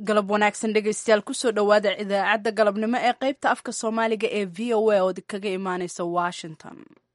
galab wanaagsan dhegaystayaal kusoo dhowaada idaacadda galabnimo ee qaybta afka soomaaliga ee v o a oo kaga imaaneysa washington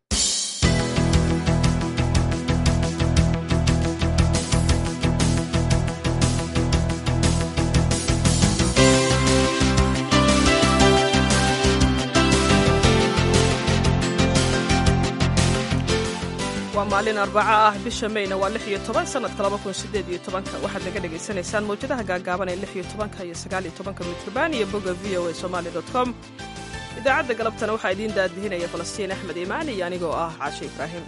waa maalin arbaco ah bisha mayna waa lix iyo toban sanadka laba kun sideed iyo tobanka waxaad naga dhagaysanaysaan mawjadaha gaagaaban ee lix iyo tobanka iyo sagaal iyo tobanka mitrban iyo bogga v o a somali dot com idaacadda galabtana waxaa idiin daadihinaya falastiin axmed imaan iyo anigoo ah caashe ibraahim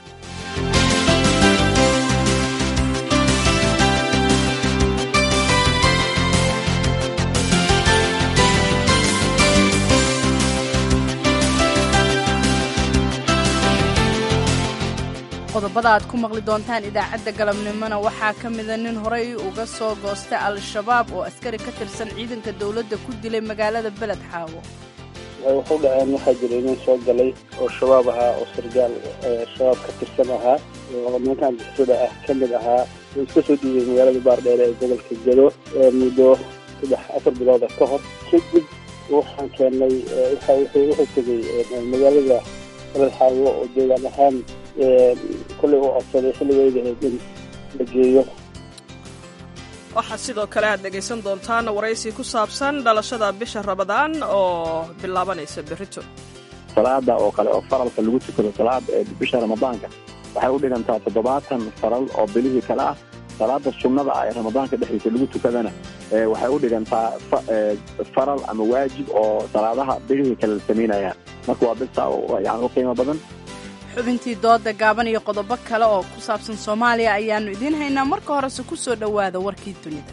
qodobada aad ku maqli doontaan idaacadda galabnimona waxaa ka mida nin horey uga soo goostay al-shabaab oo askari ka tirsan ciidanka dowladda ku dilay magaalada beled xaawo waxu dhaceen waxaa jiray nin soo galay oo shabaab ahaa oo sargaal shabaab ka tirsan ahaa oo nimankan bixisada ah ka mid ahaa oo iska soo dhiibay magaalada baardheere ee gobolka gedo muddo saddex afar bilooda ka hor kadib waxaan keennay wuxuu tegey magaalada beled xaawo oo deegaan ahaan kollay u codsaday xilligeyda in la geeyo waxaa sidoo kale aad dhegaysan doontaan waraysi ku saabsan dhalashada bisha rabadaan oo bilaabanaysa berrito salaada oo kale oo faralka lagu tukado salaada ee bisha ramadaanka waxay u dhigantaa toddobaatan faral oo bilihii kale ah salaada sunnada ah ee ramadaanka dhexdiisa lagu tukadana waxay u dhigantaa faral ama waajib oo salaadaha bilihii kale la samaynayaan marka waa bisa yani u qiimo badan xubintii dooda gaaban iyo qodobo kale oo ku saabsan soomaaliya ayaannu idiin haynaa marka horese ku soo dhowaada warkii dunida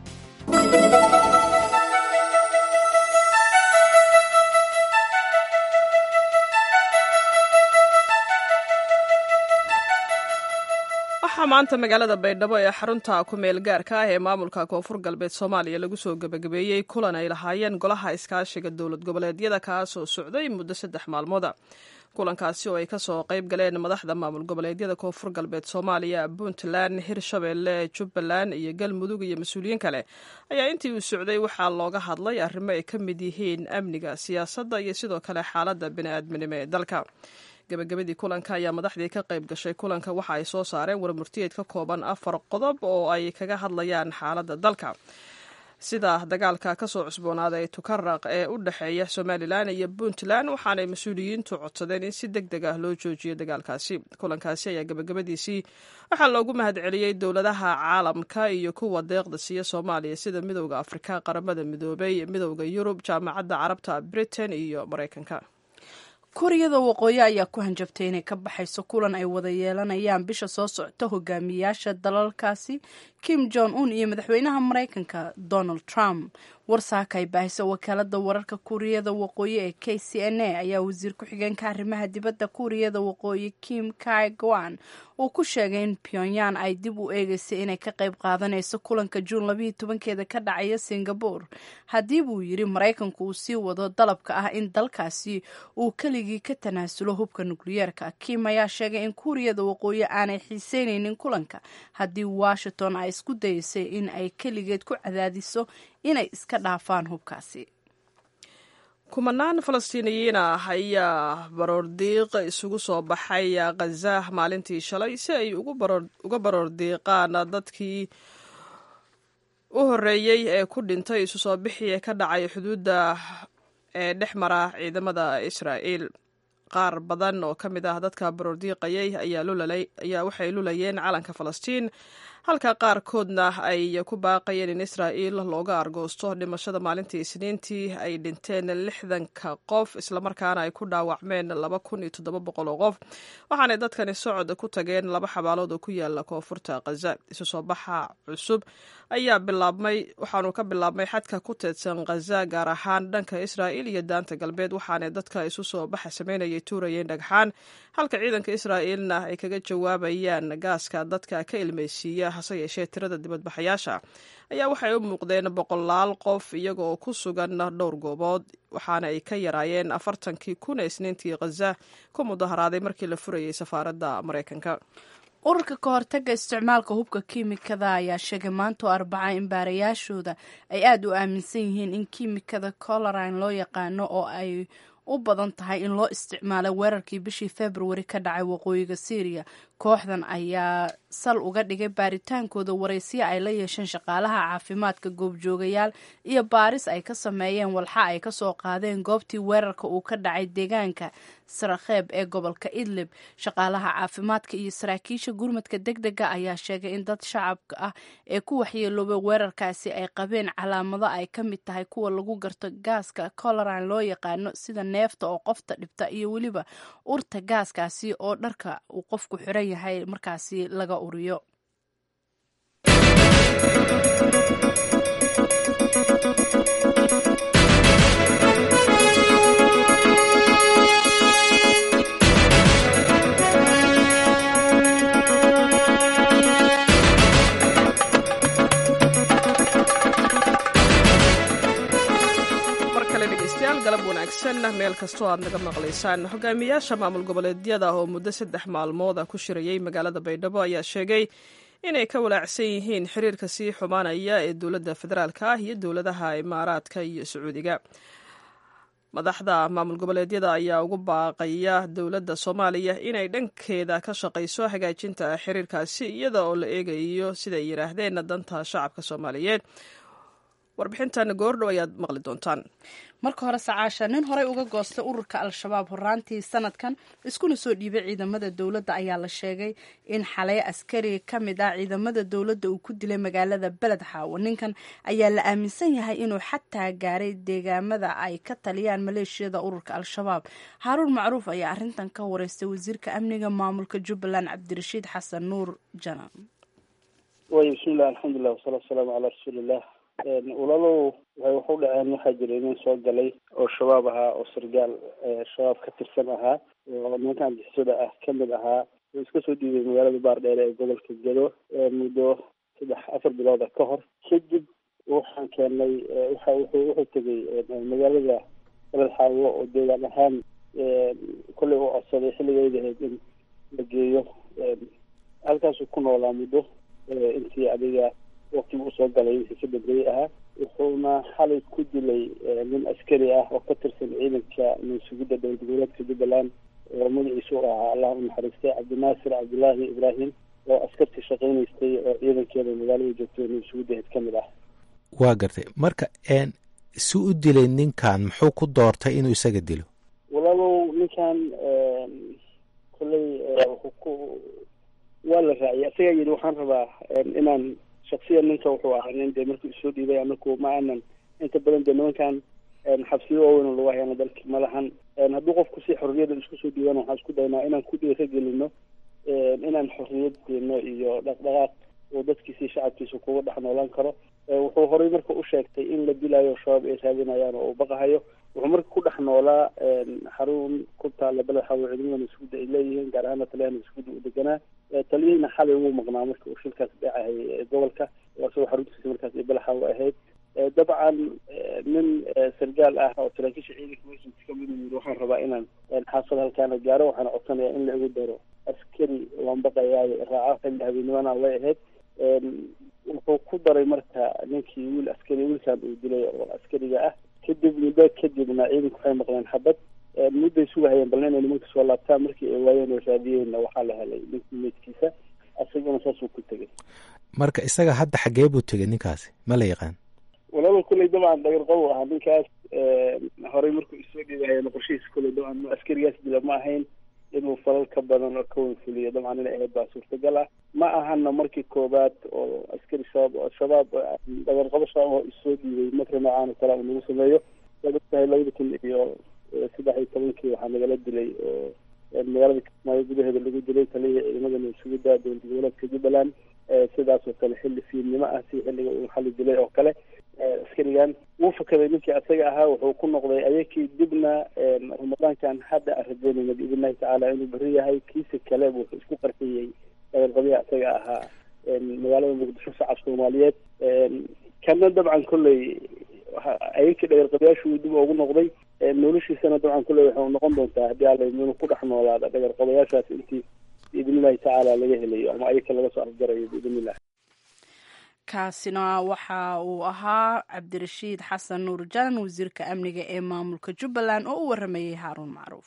waxaa maanta magaalada baydhabo ee xarunta ku-meel gaarka ah ee maamulka koonfur galbeed soomaaliya lagu soo gebagabeeyey kulan ay lahaayeen golaha iskaashiga dowlad goboleedyada kaasoo socday muddo saddex maalmooda kulankaasi oo ay kasoo qayb galeen madaxda maamul goboleedyada koonfur galbeed soomaaliya puntland hirshabeelle jubbaland iyo galmudug iyo mas-uuliyiin kale ayaa intii uu socday waxaa looga hadlay arrimo ay ka mid yihiin amniga siyaasadda iyo sidoo kale xaaladda bini'aadminimo ee dalka gabagabadii kulanka ayaa madaxdii ka qayb gashay kulanka waxa ay soo saareen warmurtiyeed ka kooban afar qodob oo ay kaga hadlayaan xaaladda dalka sida dagaalka ka soo cusboonaaday tukaraq ee u dhexeeya somalilan iyo puntland waxaanay mas-uuliyiintu codsadeen in si deg deg ah loo joojiyo dagaalkaasi kulankaasi ayaa gabagabadiisii waxaa loogu mahadceliyey dowladaha caalamka iyo kuwa deeqda siiya soomaaliya sida midowda afrika qaramada midoobay midowda yurub jaamacadda carabta britain iyo maraykanka kuuriyada waqooyi ayaa ku hanjabtay inay ka baxayso kulan ay wada yeelanayaan bisha soo socota hogaamiyaasha dalalkaasi kim jong un iyo madaxweynaha maraykanka donald trump warsaaka ay baahiso wakaalada wararka kuuriyada waqooyi ee k c n a ayaa wasiir ku-xigeenka arrimaha dibadda kuuriyada waqooyi kim kai gowan uu ku sheegay in pyongyang ay dib u eegeysay inay ka qayb qaadanayso kulanka juun labayo tobankeeda ka dhacaya singabore haddii buu yidhi maraykanku uu sii wado dalabka ah in dalkaasi uu keligii ka tanaasulo hubka nukliyeerka kim ayaa sheegay in kuuriyada waqooyi aanay xiiseyneynin kulanka haddii washington ay isku dayeysay in ay keligeed ku cadaadiso inay iska dhaafaan hubkaasi kumanaan falastiiniyiin ah ayaa baroordiiq isugu soo baxay khaza maalintii shalay si ay uga baroordiiqaan dadkii u horreeyey ee ku dhintay isu soo bixii ka dhacay xuduudda ee dhex mara ciidamada israa'iil qaar badan oo ka mid ah dadka baroordiiqayay ayaa waxay lulayeen calanka falastiin halka qaarkoodna ay ku baaqayeen in israa'iil looga argoosto dhimashada maalintii isniintii ay dhinteen lixdanka qof islamarkaana ay ku dhaawacmeen laba kun iyo toddoba boqol oo qof waxaanay dadkani socod ku tageen laba xabaalood oo ku yaala koonfurta khaza isu soo baxa cusub ayaa bilaabmay waxaanu ka bilaabmay xadka ku teedsan khaza gaar ahaan dhanka israa'iil iyo daanta galbeed waxaanay dadka isu soo baxa sameynayay tuurayeen dhagxaan halka ciidanka israa'iilna ay kaga jawaabayaan gaaska dadka ka ilmaysiiya hase yeeshee tirada dibadbaxayaasha ayaa waxay u muuqdeen boqolaal qof iyaga oo ku sugan dhowr goobood waxaana ay ka yaraayeen afartankii kun ee isniintii khaza ku mudaharaaday markii la furayay safaaradda maraykanka ururka ka hortaga isticmaalka hubka kiimikada ayaa sheegay maanta oo arbaca in baarayaashooda ay aada u aaminsan yihiin in kiimikada colorine loo yaqaano oo ay u badan tahay in loo isticmaalay weerarkii bishii februari ka dhacay waqooyiga syriya kooxdan ayaa sal uga dhigay baaritaankooda waraysiya ay la yeesheen shaqaalaha caafimaadka goobjoogayaal iyo baaris ay ka sameeyeen walxa ay kasoo qaadeen goobtii weerarka uu ka dhacay deegaanka sarakheeb ee gobolka idlib shaqaalaha caafimaadka iyo saraakiisha gurmadka deg dega ayaa sheegay in dad shacabka ah ee ku waxyeeloobay weerarkaasi ay qabeen calaamado ay ka mid tahay kuwa lagu garto gaaska colorine loo yaqaano sida neefta oo qofta dhibta iyo weliba urta gaaskaasi oo dharka uu qofku xiran yahay markaasi laga uriyo galab wanaagsan meel kastoo aad naga maqlaysaan hogaamiyaasha maamul goboleedyada oo muddo saddex maalmooda ku shirayay magaalada baydhabo ayaa sheegay inay ka walaacsan yihiin xiriirka sii xumaanaya ee dowladda federaalka ah iyo dowladaha imaaraadka iyo sacuudiga madaxda maamul goboleedyada ayaa ugu baaqaya dowladda soomaaliya inay dhankeeda ka shaqayso hagaajinta xiriirkaasi iyada oo la eegayo siday yidhaahdeen danta shacabka soomaaliyeed warbixintan goordhow ayaad maqli doontaan marka hore sacaasha nin horey uga goostay ururka al-shabaab horaantii sanadkan iskuna soo dhiibay ciidamada dowladda ayaa la sheegay in xalay askari ka mid ah ciidamada dowladda uu ku dilay magaalada beled xaawo ninkan ayaa la aaminsan yahay inuu xataa gaaray deegaamada ay ka taliyaan maleeshiyada ururka al-shabaab haaruun macruuf ayaa arrintan ka wareystay wasiirka amniga maamulka jubbaland cabdirashiid xasan nuur janan way bismillahi alxamdulilah wasalaatu wasalaamu calaa rasuuliillah walaalow waxay waxu dhaceen waxaa jira nin soo galay oo shabaab ahaa oo sargaal shabaab ka tirsan ahaa oo nimankan bixisada ah kamid ahaa oo iska soo dhiibay magaalada baardheere ee gobolka gedo muddo saddex afar bilooda ka hor kadib waxaan keenay waxa wuxuu wuxuu tegay magaalada beled xaawo oo deegaan ahaan kollay u codsaday xilligeedahayd in la geeyo halkaasuu ku noolaa muddo intii adiga waktigu usoo galay wixii ka dambeeyey ahaa wuxuuna xalay ku dilay nin askari ah oo ka tirsan ciidanka mansugidda dowlad goboleedka jubbaland oo magaciisu u ahaa allah u naxariistay cabdinaasir cabdullaahi ibraahim oo askartii shaqaynaystay oo ciidankeeda magaalada joogtay mansugiddaheed ka mid ah waa gartay marka si u dilay ninkan muxuu ku doortay inuu isaga dilo walaalow ninkan kolley wuxuu ku waa la raaciyay isagaa yidhi waxaan rabaa inaan shaksiyan ninka wuxuu ahaa nin dee markii isoo dhiibay anaku ma aanan inta badan dee nimankan xabsiyo waaweyn lagu hayana dalki ma lahan hadduu qofku si xorriyada isku soo dhiibana waxaan isku daynaa inaan ku dhiira gelino inaan xorriyad deeno iyo dhaqdhaqaaq oo dadkiisi shacabkiisa kuga dhex noolaan karo wuxuu horey marka u sheegtay in la dilayo shabaab ay raadinayaan oo uu baqahayo wuxuu marka ku dhex noolaa xarun ku taalla beled xawo ciidamada masguudda ay leeyihiin gaar ahaana taliyaha masguudda uu deganaa taliyihina xalay ugu maqnaa marka uu shilkaas dhacahayay gobolka isagoo xaruntiisa markaas ay beled xawo ahayd dabcan nin sargaal ah oo saraakiisha ciidanka masjidka kamid yiri waxaan rabaa inaan xaafada halkaana gaaro waxaana codsanayaa in la igu daro askari waan baqayaayo raaca xilli habeennimana way ahayd wuxuu ku daray marka ninkii wiil askari wiilkan uu dilay oo askariga ah kadib muddo kadibna ciidanku waxay maqleen xabad mudday sugahayeen balna inay nimanka soo laabtaan markii ay waayeen oo raadiyeenna waxaa la helay ninkii meydkiisa asaguna saasuu ku tegay marka isaga hadda xaggee buu tegay ninkaasi ma la yaqaan walaaba kulley dabcan dhagir qabow ahaa ninkaas horey markuu isoo dhiibahayeen qorshihiisa kulley dabcan askarigaas dila ma ahayn inuu falal ka badan oo ka wanfuliyo dabcan inay ahayd baa suurtagal ah ma ahana markii koobaad oo askari shabaab shabaab dhagarqabo shabaab oo isoo dhiibay marka noocaan oo kale uu nagu sameeyo waad ogtahay labada kun iyo saddex iyo tobankii waxaa nagala dilay oo magaalada kismaayo gudaheeda lagu dilay taliyihii ciidamada mansugidda dowlad goboleedka jubbaland sidaas oo kale xilli fiidnimo ah si xilliga uu xali dilay oo kale askarigan wuu fakaday ninkii asaga ahaa wuxuu ku noqday ayakii dibna ramadaankan hadda aan rajeynayna biidnillahi tacaala inuu beri yahay kiisa kale wuxuu isku qarxiyey dhagarqabiha asaga ahaa magaalada muqdisho shacab soomaaliyeed kana dabcan kolley ayakii dhagarqabayaashu dib ugu noqday noloshiisana dabcan kolley waxay noqon doontaa haddii alla inuu ku dhex noolaada dhagarqabayaashaas intii biidn illahi tacaala laga helayo ama ayaka laga soo afgarayo biidn illah kaasina waxa uu ahaa cabdirashiid xasan nuur jalan wasiirka amniga ee maamulka jubbaland oo u waramayey haaruun macruuf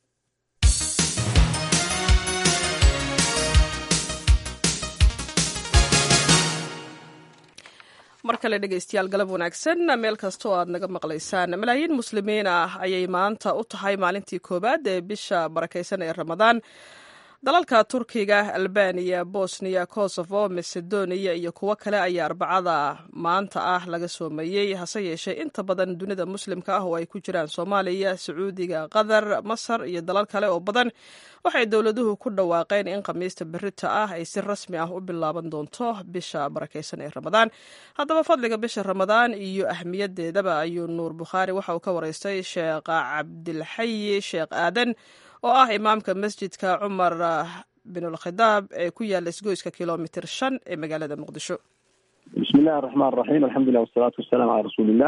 mar kale dhegaystayaal galab wanaagsan meel kasta oo aad naga maqlaysaan malaayiin muslimiin ah ayay maanta u tahay maalintii koowaad ee bisha barakaysan ee ramadaan dalalka turkiga albaniya bosniya kosovo macedonia iyo kuwo kale ayaa arbacada maanta ah laga soomeeyey hase yeeshee inta badan dunida muslimka ah oo ay ku jiraan soomaaliya sacuudiga qatar masar iyo dalal kale oo badan waxay dowladuhu ku dhawaaqeen in khamiista berita ah ay si rasmi ah u bilaaban doonto bisha barakaysan ee ramadaan haddaba fadliga bisha ramadaan iyo ahmiyadeedaba ayuu nuur bukhaari waxa uu ka wareystay sheekh cabdilxayi sheekh aadan oo ah imaamka masjidka cumar binulkhidaab ee ku yaala isgoyska kilomitr shan ee magaalada muqdisho bismi illahi araxmaan raxiim alxamdulilah wasalaatu wasalaamu calaa rasuulillah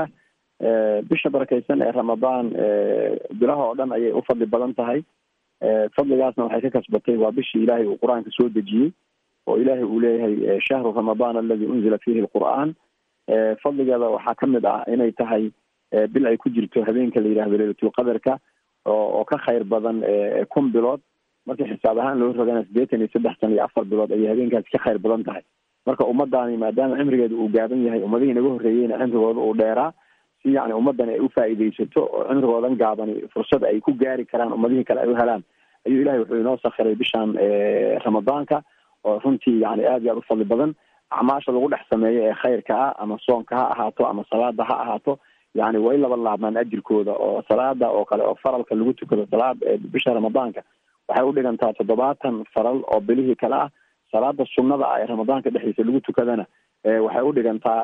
bisha barakaysan ee ramadaan bilaha oo dhan ayay u fadli badan tahay fadligaasna waxay ka kasbatay waa bishii ilaahay uu qur-aanka soo dejiyey oo ilaahay uu leeyahay shahru ramadaan aladi unzila fiihi lqur'aan fadligeeda waxaa kamid ah inay tahay bil ay ku jirto habeenka la yidhahdo leylatulqadarka oo ka khayr badan kun bilood markii xisaab ahaan loo rogana siddeetan iyo saddex san iyo afar bilood ayay habeenkaasi ka khayr badan tahay marka ummadaani maadaama cimrigeeda uu gaaban yahay ummadihii naga horreeyeyna cimrigooda uu dheeraa si yani ummaddan ay ufaa'iidaysato oo cimrigoodan gaabani fursad ay ku gaari karaan ummadihii kale ay u helaan ayuu ilahay wuxuu inoo sakhiray bishaan ramadaanka oo runtii yani aad iyo aad u fadli badan acmaasha lagu dhex sameeyo ee khayrka ah ama soonka ha ahaato ama salaada ha ahaato yani way laba laabmaan ajirkooda oo salaada oo kale oo faralka lagu tukado salaad bisha ramadaanka waxay udhigantaa toddobaatan faral oo bilihii kale ah salaada sunnada ah ee ramadaanka dhexdiisa lagu tukadana waxay udhigantaa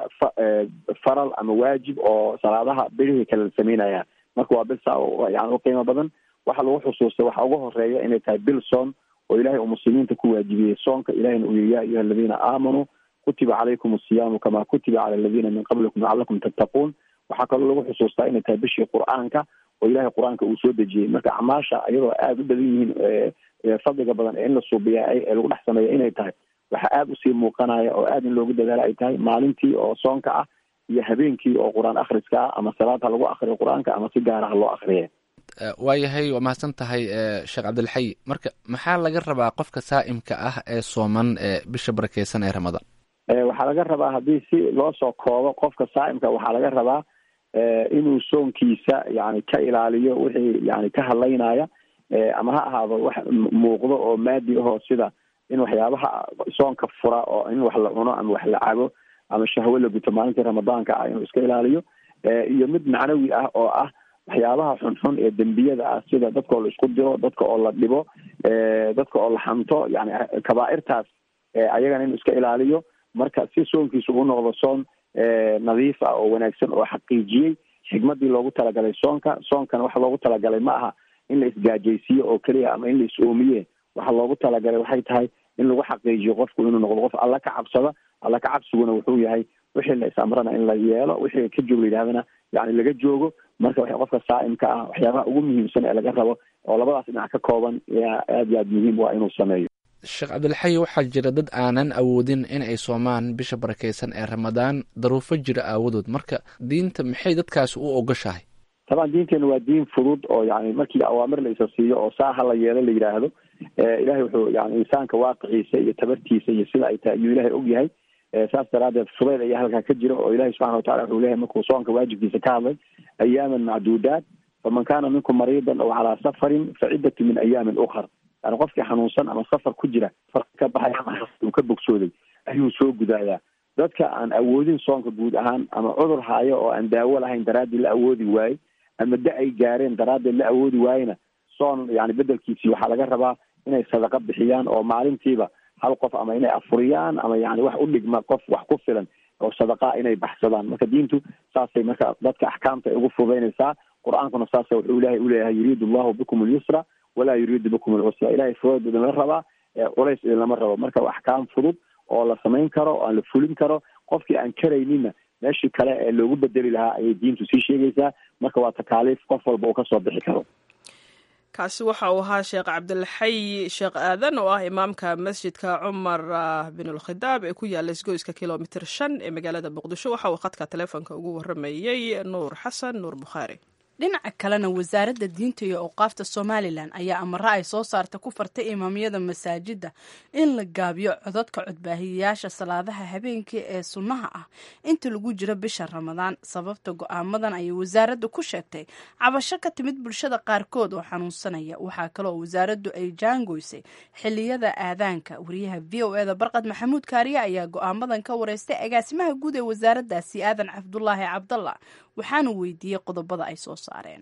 faral ama waajib oo salaadaha bilihii kale la sameynaya marka waa bil saa yani uqiimo badan waxa lagu xusuustay waxa ugu horeeya inay tahay bil soon oo ilahay uu muslimiinta ku waajibiyey soonka ilahina uu yihi ya ayuha aladiina aamanuu kutiba calaykum asiyaamu kama kutiba cala aladiina min qablikum lacalakum tattaquun waxaa kaloo lagu xusuustaa inay tahay bishii qur-aanka oo ilahay qur-aanka uu soo dejiyey marka acmaasha iyadoo aada u badan yihiin fadliga badan ee in la suubiya ee lagu dhex sameeya inay tahay waxa aada usii muuqanaya oo aada in loogu dadaala ay tahay maalintii oo soonka ah iyo habeenkii oo qur-aan akhriska ah ama salaad ha lagu akriyo qur-aanka ama si gaara ha loo akriye waayahay waa mahadsan tahay sheekh cabdilxayi marka maxaa laga rabaa qofka saa'imka ah ee sooman ee bisha barakeysan ee ramadaan waxaa laga rabaa haddii si loo soo koobo qofka saa'imka waxaa laga rabaa inuu soonkiisa yani ka ilaaliyo wixii yani ka hadlaynaya ama ha ahaado wax muuqdo oo maadi ahoo sida in waxyaabaha soonka fura oo in wax la cuno ama wax la cabo ama shahwo la guto maalintii ramadaanka ah inuu iska ilaaliyo iyo mid macnawi ah oo ah waxyaabaha xunxun ee dembiyada ah sida dadka oo la isku diro dadka oo la dhibo dadka oo la xanto yani kabaairtaas ayagana inuu iska ilaaliyo marka si soonkiisu u noqdo soon nadiif ah oo wanaagsan oo xaqiijiyey xigmadii loogu talagalay soonka soonkana waxa loogu talagalay ma aha in la isgaajaysiiyo oo keliya ama in la is-oomiye waxa loogu talagalay waxay tahay in lagu xaqiijiyo qofku inuu noqdo qof alla ka cabsada alla ka cabsiguna wuxuu yahay wixii la is-amrana in la yeelo wixii ka joog la yidhahdana yani laga joogo marka w qofka saa'imka ah waxyaabaha ugu muhiimsan ee laga rabo oo labadaas dhinac ka kooban yaa aad iyo aad muhiim u ah inuu sameeyo sheekh cabdilxayi waxaa jira dad aanan awoodin in ay soomaan bisha barakeysan ee ramadaan daruufo jira aawadood marka diinta maxay dadkaasi u ogashahay taban diinteena waa diin fudud oo yani markii awaamir la isa siiyo oo saa ha la yeelo la yidhaahdo ilahay wuxuu yani insaanka waaqiciisa iyo tabartiisa iyo sida ay tahay ayuu ilahay og yahay saas daraadeed fudeyd ayaa halkaa ka jira oo ilahi subxana watacala wuxuu leeyahay markuu soonka waajibkiisa ka hadlay ayaaman macduudaat faman kana minkum mariidan aw calaa safarin faciddatu min ayaamin ukar yani qofkii xanuunsan ama safar ku jira far ka baxay ama uu ka bogsooday ayuu soo gudaayaa dadka aan awoodin soonka guud ahaan ama cudur haayo oo aan daawo lahayn daraaddeed la awoodi waaye ama da ay gaareen daraaddeed la awoodi waayena soon yani bedelkiisii waxaa laga rabaa inay sadaqa bixiyaan oo maalintiiba hal qof ama inay afuriyaan ama yani wax u dhigma qof wax ku filan oo sadaqaa inay baxsadaan marka diintu saasay marka dadka axkaamta ay ugu fudaynaysaa qur-aankuna saasa wuxuu ilahay uleeyahay yuriidu allahu bikum alyusra walaa yuriidu bikum alcusra ilahay fudeed idinla rabaa culays idinlama rabo marka axkaam fudud oo la samayn karo oo aan la fulin karo qofkii aan karaynina meeshii kale ee loogu bedeli lahaa ayay diintu sii sheegaysaa marka waa takaaliif qof walba uu kasoo bixi karo kaasi waxa uu ahaa sheekh cabdilxay sheekh aadan oo ah imaamka masjidka cumar binulkhidaab ee ku yaala isgoyska kilomitir shan ee magaalada muqdisho waxa uu khadka taleefonka ugu waramayey nuur xasan nuur bukhaari dhinaca kalena wasaaradda diinta iyo awqaafta somalilan ayaa amare ay soo saarta ku fartay imaamyada masaajidda in la gaabiyo codadka codbaahiyayaasha salaadaha habeenkii ee sunnaha ah inta lagu jiro bisha ramadaan sababta go-aamadan ayay wasaaraddu ku sheegtay cabasho ka timid bulshada qaarkood oo xanuunsanaya waxaa kaleoo wasaaraddu ay jaangoysay xiliyada aadaanka wariyaha v o eda barqad maxamuud kaariye ayaa go-aamadan ka wareystay agaasimaha guud ee wasaaraddaasi aadan cabdulaahi cabdalla waxaanu weydiiyey qodobada ay soo saareen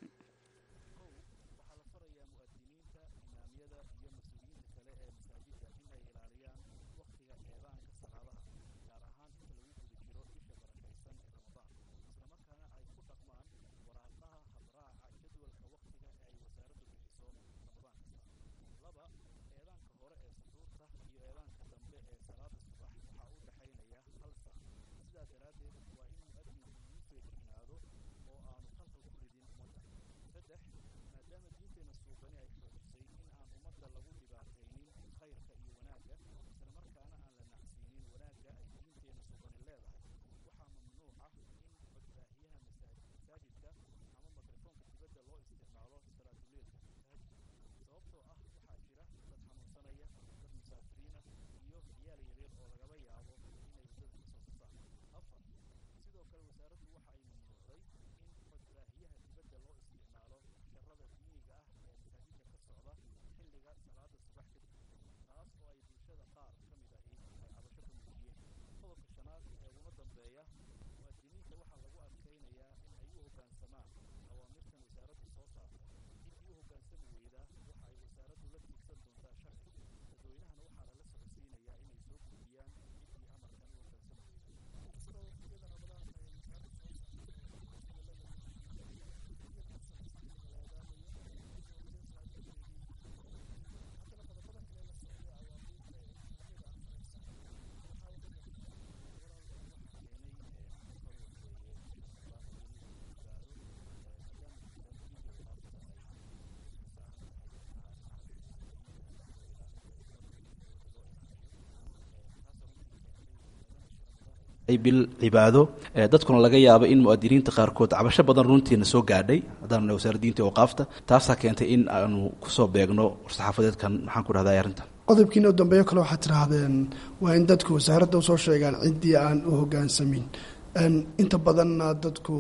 bil cibaado dadkuna laga yaabo in mu'adiniinta qaarkood cabasho badan runtiina soo gaadhay haddaan nahay wasaaradda diinta awqaafta taasaa keentay in aanu kusoo beegno war-saxaafadeedkan maxaan ku dhahday arrintan qodobkiina u dambeeyo kale waxaad tidhaahdeen waa in dadku wasaaradda usoo sheegaan ciddii aan u hoggaansamin inta badanna dadku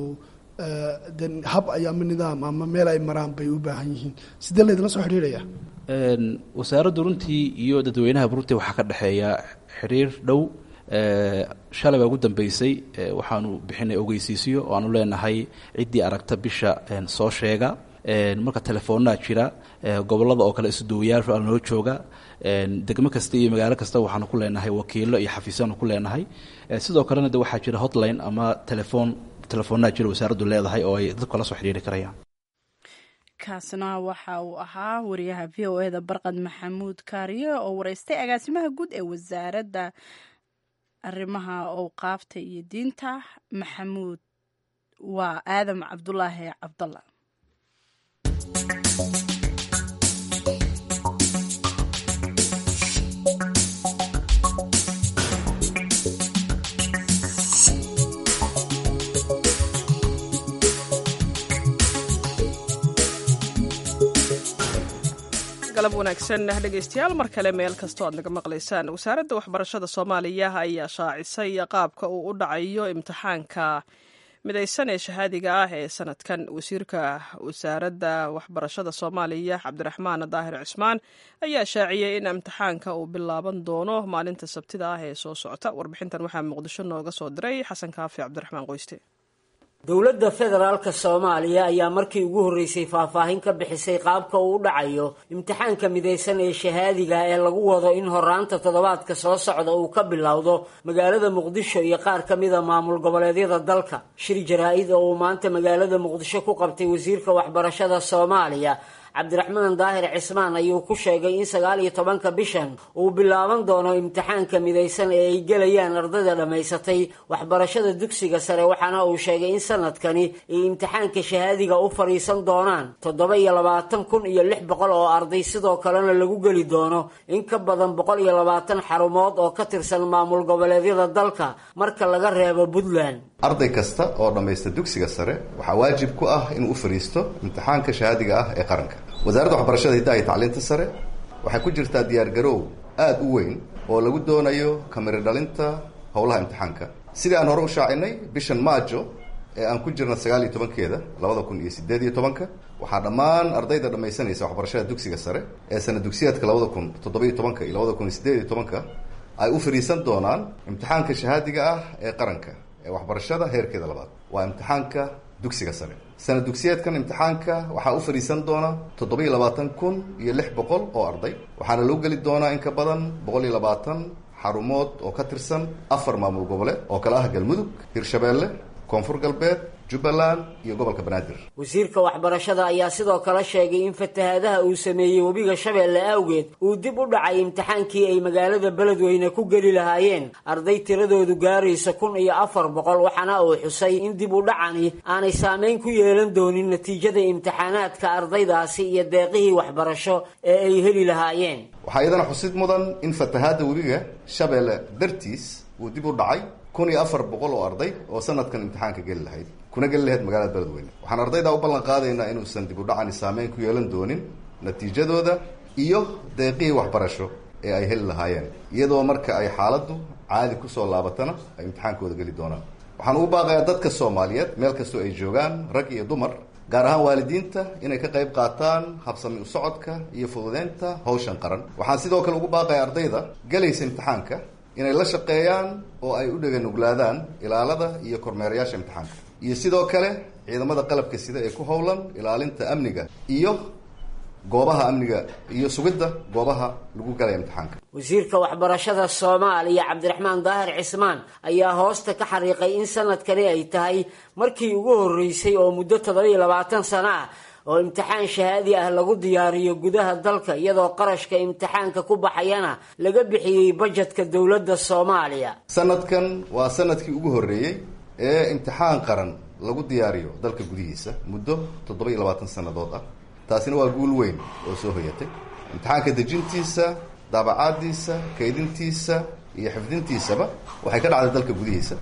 de hab ay ama nidaam ama meel ay maraan bay u baahan yihiin sidee laydinla soo xidhiidhaya wasaaraddu runtii iyo dadweynaha runtii waxaa ka dhexeeya xiriir dhow shalay baa ugu dambeysay waxaanu bixinay ogeysiisyo oo aanu leenahay ciddii aragta bisha soo sheega marka telefoonaa jira gobolada oo kale isduwayaasha noo jooga degmo kasta iyo magaalo kasta waxaanu ku leenahay wakiilo iyo xafiisyaanu ku leenahay sidoo kalena de waxaa jira hotline ama telefoon telefoonaa jira wasaaraddu leedahay oo ay dadku la soo xidhiiri karayaan kaasna waxa uu ahaa wariyaha v o eda barqad maxamuud kaariye oo wareystay agaasimaha guud ee wasaaradda arrimaha owqaafta iyo diinta maxamuud waa aadam cabdulaahi cabdalla galab wanaagsan dhegeystayaal mar kale meel kastoo aad naga maqlaysaan wasaaradda waxbarashada soomaaliya ayaa shaacisay qaabka uu u dhacayo imtixaanka midaysan ee shahaadiga ah ee sanadkan wasiirka wasaaradda waxbarashada soomaaliya cabdiraxmaan daahir cismaan ayaa shaaciyey in imtixaanka uu bilaaban doono maalinta sabtida ah ee soo socota warbixintan waxaa muqdisho nooga soo diray xasan kaafi cabdiraxmaan qoyste dowladda federaalka soomaaliya ayaa markii ugu horreysay faahfaahin ka bixisay qaabka uu u dhacayo imtixaanka midaysan ee shahaadiga ee lagu wado in horaanta toddobaadka soo socda uu ka bilowdo magaalada muqdisho iyo qaar ka mida maamul goboleedyada dalka shir jaraa-id oo uu maanta magaalada muqdisho ku qabtay wasiirka waxbarashada soomaaliya cabdiraxmaan daahir cismaan ayuu ku sheegay in sagaal iyo tobanka bishan uu bilaaban doono imtixaanka midaysan ee ay gelayaan ardayda dhammaysatay waxbarashada dugsiga sare waxaana uu sheegay in sanadkani ay imtixaanka shahaadiga u fadhiisan doonaan toddoba iyo labaatan kun iyo lix boqol oo arday sidoo kalena lagu geli doono in ka badan boqol iyo labaatan xarumood oo ka tirsan maamul goboleedyada dalka marka laga reebo puntland arday kasta oo dhammaysta dugsiga sare waxaa waajib ku ah inuu u fadhiisto imtixaanka shahaadiga ah ee qaranka wasaaradda waxbarashada hiddaha iyo tacliinta sare waxay ku jirtaa diyaargaroow aada u weyn oo lagu doonayo kamiri dhalinta howlaha imtixaanka sidii aan hore u shaacinay bishan maajo ee aan ku jirna sagaal iyo tobankeeda labada kun iyo sideed iyo tobanka waxaa dhammaan ardayda dhammaysanaysa waxbarashada dugsiga sare ee sana dugsiyaadka labada kun toddoba-iyo tobanka iyo labada kun iyo sideed iyo tobanka ay u fadhiisan doonaan imtixaanka shahaadiga ah ee qaranka ee waxbarashada heerkeeda labaad waa imtixaanka dugsiga sare sana dugsiyeedkan imtixaanka waxaa u fadhiisan doona toddoba iyo labaatan kun iyo lix boqol oo arday waxaana loo geli doonaa in ka badan boqol iyo labaatan xarumood oo ka tirsan afar maamul goboleed oo kale ah galmudug hirshabeelle koonfur galbeed jubbaland iyo gobolka banaadir wasiirka waxbarashada ayaa sidoo kale sheegay in fatahaadaha uu sameeyey webiga shabeelle awgeed uu dib u dhacay imtixaankii ay magaalada beledweyne ku geli lahaayeen arday tiradoodu gaaraysa kun iyo afar boqol waxaana uu xusay in dib u dhacani aanay saameyn ku yeelan doonin natiijada imtixaanaadka ardaydaasi iyo deeqihii waxbarasho ee ay heli lahaayeen waxaa iyadana xusid mudan in fatahaadda webiga shabeelle dartiis uu dib u dhacay kun iyo afar boqol oo arday oo sanadkan imtixaanka geli lahayd kuna geli lahayd magaalada beledweyne waxaan ardaydaa u ballan qaadaynaa inuusan dib u dhacani saameyn ku yeelan doonin natiijadooda iyo deeqihii waxbarasho ee ay heli lahaayeen iyadoo marka ay xaaladdu caadi kusoo laabatana ay imtixaankooda geli doonaan waxaan ugu baaqayaa dadka soomaaliyeed meel kastoo ay joogaan rag iyo dumar gaar ahaan waalidiinta inay ka qayb qaataan habsami u socodka iyo fududeynta hawshan qaran waxaan sidoo kale ugu baaqayaa ardayda gelaysa imtixaanka inay la shaqeeyaan oo ay u dheganuglaadaan ilaalada iyo kormeerayaasha imtixaanka iyo sidoo kale ciidamada qalabka sida ee ku howlan ilaalinta amniga iyo goobaha amniga iyo sugidda goobaha lagu galaya imtixaanka wasiirka waxbarashada soomaaliya cabdiraxmaan daahir cismaan ayaa hoosta ka xariiqay in sanadkani ay tahay markii ugu horreysay oo muddo toddoba iyo labaatan sano ah oo imtixaan shahaadi ah lagu diyaariyo gudaha dalka iyadoo qarashka imtixaanka ku baxayana laga bixiyey bajetka dowladda soomaaliya sanadkan waa sanadkii ugu horreeyey ee imtixaan qaran lagu diyaariyo dalka gudihiisa muddo toddoba iyo labaatan sannadood ah taasina waa guul weyn oo soo hoyatay imtixaanka dejintiisa daabacaadiisa kaydintiisa iyo xifdintiisaba waxay ka dhacday dalka gudihiisa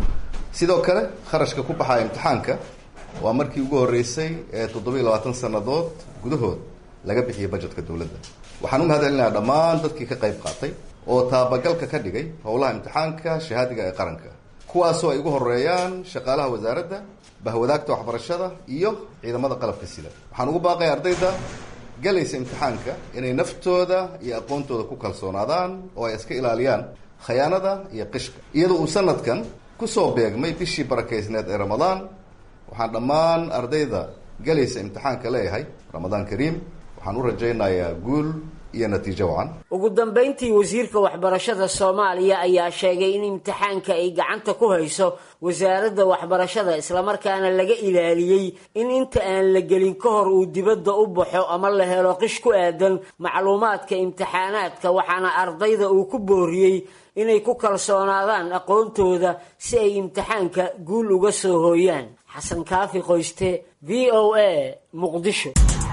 sidoo kale kharashka ku baxaya imtixaanka waa markii ugu horreysay ee toddoba iyo labaatan sannadood gudahood laga bixiyay bajetka dowladda waxaan u mahad celinayaa dhammaan dadkii ka qayb qaatay oo taabagalka ka dhigay howlaha imtixaanka shahaadiga ee qaranka kuwaasoo ay ugu horeeyaan shaqaalaha wasaaradda bahwadaagta waxbarashada iyo ciidamada qalabka sida waxaan ugu baaqaya ardayda galaysa imtixaanka inay naftooda iyo aqoontooda ku kalsoonaadaan oo ay iska ilaaliyaan khayaanada iyo qishka iyadoo uu sanadkan kusoo beegmay bishii barakaysneed ee ramadaan waxaan dhammaan ardayda galaysa imtixaanka leeyahay ramadaan kariim waxaan u rajaynayaa guul iyo natiijo wacan ugu dambayntii wasiirka waxbarashada soomaaliya ayaa sheegay in imtixaanka ay gacanta ku hayso wasaaradda waxbarashada islamarkaana laga ilaaliyey in inta aan la gelin ka hor uu dibadda u baxo ama la helo qish ku aadan macluumaadka imtixaanaadka waxaana ardayda uu ku booriyey inay ku kalsoonaadaan aqoontooda si ay imtixaanka guul uga soo hooyaan xasan kaafi qoyste v o a muqdisho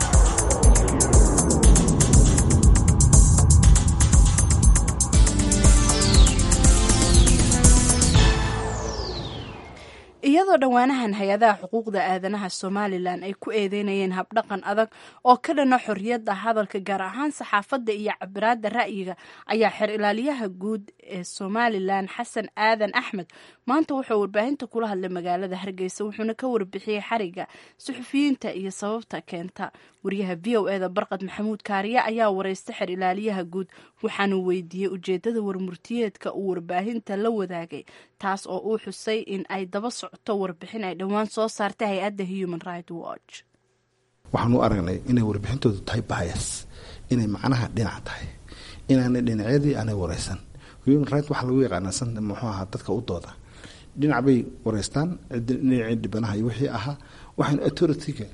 iyadoo dhowaanahan hay-adaha xuquuqda aadanaha somalilan ay ku eedeynayeen habdhaqan adag oo ka dhana xorriyadda hadalka gaar ahaan saxaafadda iyo cabiraadda ra'yiga ayaa xer ilaaliyaha guud ee somalilan xasan aadan axmed maanta wuxuu warbaahinta kula hadlay magaalada hargeysa wuxuuna ka warbixiyey xariga suxufiyiinta iyo sababta keenta wariyaha v o eda barqad maxamuud kaariye ayaa wareystay xer ilaaliyaha guud waxaanu weydiiyey ujeedada warmurtiyeedka uu warbaahinta la wadaagay taas oo uu xusay in ay daba socoto warbixin ay dhowaan soo saartay hay-adda human right watch waxaan u aragnay inay warbixintoodu tahay bias inay macnaha dhinac tahay inaanay dhinacyadii aanay wareysan human right waxaa lagu yaqaanaa san muxuu ahaa dadka u dooda dhinac bay wareystaan dhinacii dhibanaha iyo wixii ahaa waxaynu authority-ga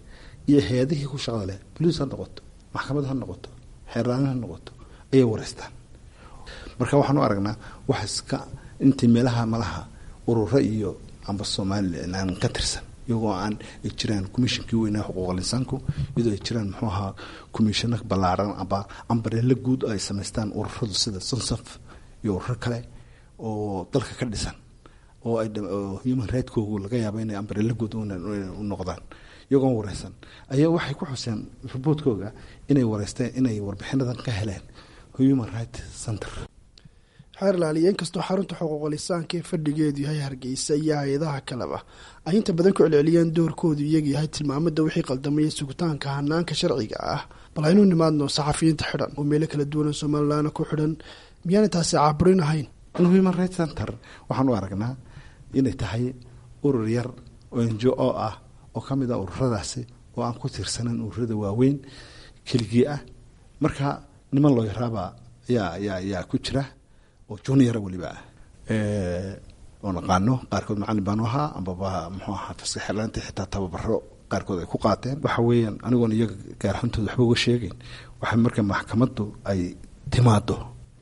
iyo hay-adihii ku shaqada leh boliis ha noqoto maxkamad ha noqoto xeerlaanin ha noqoto ayay wareystaan marka waxaan u aragnaa wax iska intii meelaha malaha ururo iyo amba somalilan ka tirsan iyagoo aan ay jiraan commishonkii weynaa xuquuqal insaanku iyadoo ay jiraan muxuu ahaa commishono ballaaran amba ambareelo guud ay samaystaan ururadu sida sonsaf iyo ururo kale oo dalka ka dhisan oo ay human rightkogu laga yaaba inay ambareelo guud u noqdaan iyagoon wareysan ayaa waxay ku xuseen riboodkooga inay wareysteen inay warbixinadan ka heleen human right center xeer laaliya inkastoo xarunta xuquuqul insaanka ee fadhigeedu yahay hargeysa iyo hay-adaha kaleba ay inta badan ku celceliyeen doorkoodu iyaga yahay tilmaamada wixii qaldamaya sugitaanka hanaanka sharciga ah bal aynu nimaadno saxafiyiinta xidhan oo meelo kala duwan oo somalilan ku xidhan miyaanay taasi caaburin ahayn human right center waxaan u aragnaa inay tahay urur yar oo njo o ah oo ka mid ah ururadaasi oo aan ku tiirsanan ururada waaweyn keligii ah marka niman loo yaraaba yaa yaa yaa ku jira oo juniora weliba ah oo naqaano qaarkood macalin baanu ahaa ambaba muxuu ahaa faska xirlaantii xitaa tababaro qaarkood ay ku qaateen waxa weeyaan anigoon iyaga gaarxuntooda waxba uga sheegeyn waxa marka maxkamaddu ay timaado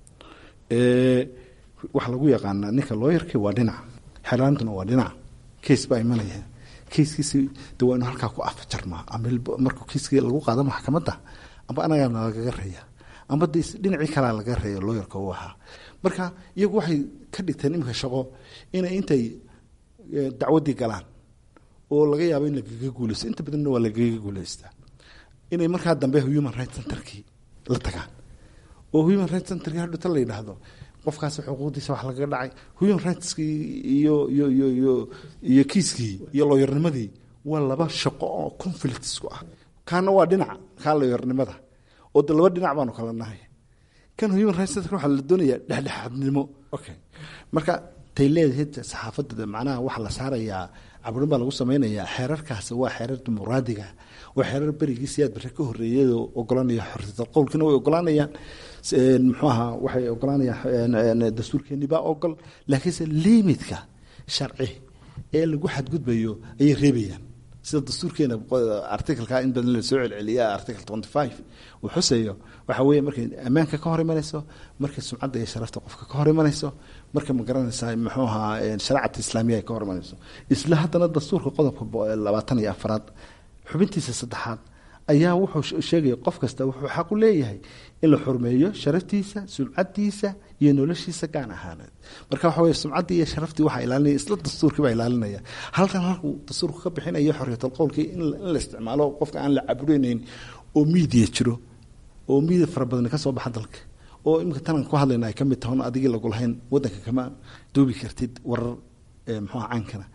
waxa lagu yaqaanaa ninka looyarkii waa dhinac xirlaantuna waa dhinac case baa imanaya keiskiisi de waa inu halkaa ku afajarmaa ama markuu keiskii lagu qaado maxkamadda amba anagaana lagaga reeya amba de dhinacii kalaa laga reeya looyarka u ahaa marka iyagu waxay ka dhigteen iminka shaqo inay intay dacwaddii galaan oo laga yaabo in lagaga guuleysto inta badanna waa lagaga guuleystaa inay markaa dambe human right centerkii la tagaan oo human right centerkii hadhuta la yidhaahdo qofkaas xuquuqdiisa wax lagaga dhacay human rightskii iyo iyo iyo iyo iyo kiiskii iyo looyarnimadii waa laba shaqo oo conflictsku ah kaana waa dhinac kaa looyarnimada oo de laba dhinac baanu kala nahay kan human rights center waxaa la doonayaa dhexdhexaadnimo okay marka tay leedahay saxaafadda macnaha waxaa la saarayaa caburin baa lagu sameynayaa xeerarkaasi waa xeerar dimuqraadiga waa xeerar berigii siyaad bare ka horreeyado ogolanaya xorriyatal qowlkina way ogolaanayaan muxuu ahaa waxay ogolaanayaan dastuurkeeni baa ogol laakiinse limitka sharci ee lagu xadgudbayo ayay reebayaan sida dastuurkeena articleka in badan lasoo celceliya article twenty five uu xuseeyo waxa weeye markay ammaanka ka hor imanayso markay sumcadda iyo sharafta qofka ka hor imanayso marka ma garanaysaa muxuu ahaa shareecata islaamiya ay ka hor imanayso isla haddana dastuurka qodobka labaatan iyo afaraad xubintiisa saddexaad ayaa wuxuu sheegaya qof kasta wuxuu xaq u leeyahay in la xurmeeyo sharaftiisa sumcadiisa iyo noloshiisa gaan ahaaneed marka waxa weye sumcaddii iyo sharaftii waxaa ilaalinaya isla dastuurkii baa ilaalinaya halkan halkuu dastuurku ka bixinayo xorriyatal qowlkii in la isticmaalo qofka aan la caburinayn oo miidiya jiro oo miidiya fara badani ka soo baxa dalka oo imika tanan ku hadlayna ay ka mid tahoon adigii lagu lahayn waddanka kama duubi kartid warar muxuuha caankana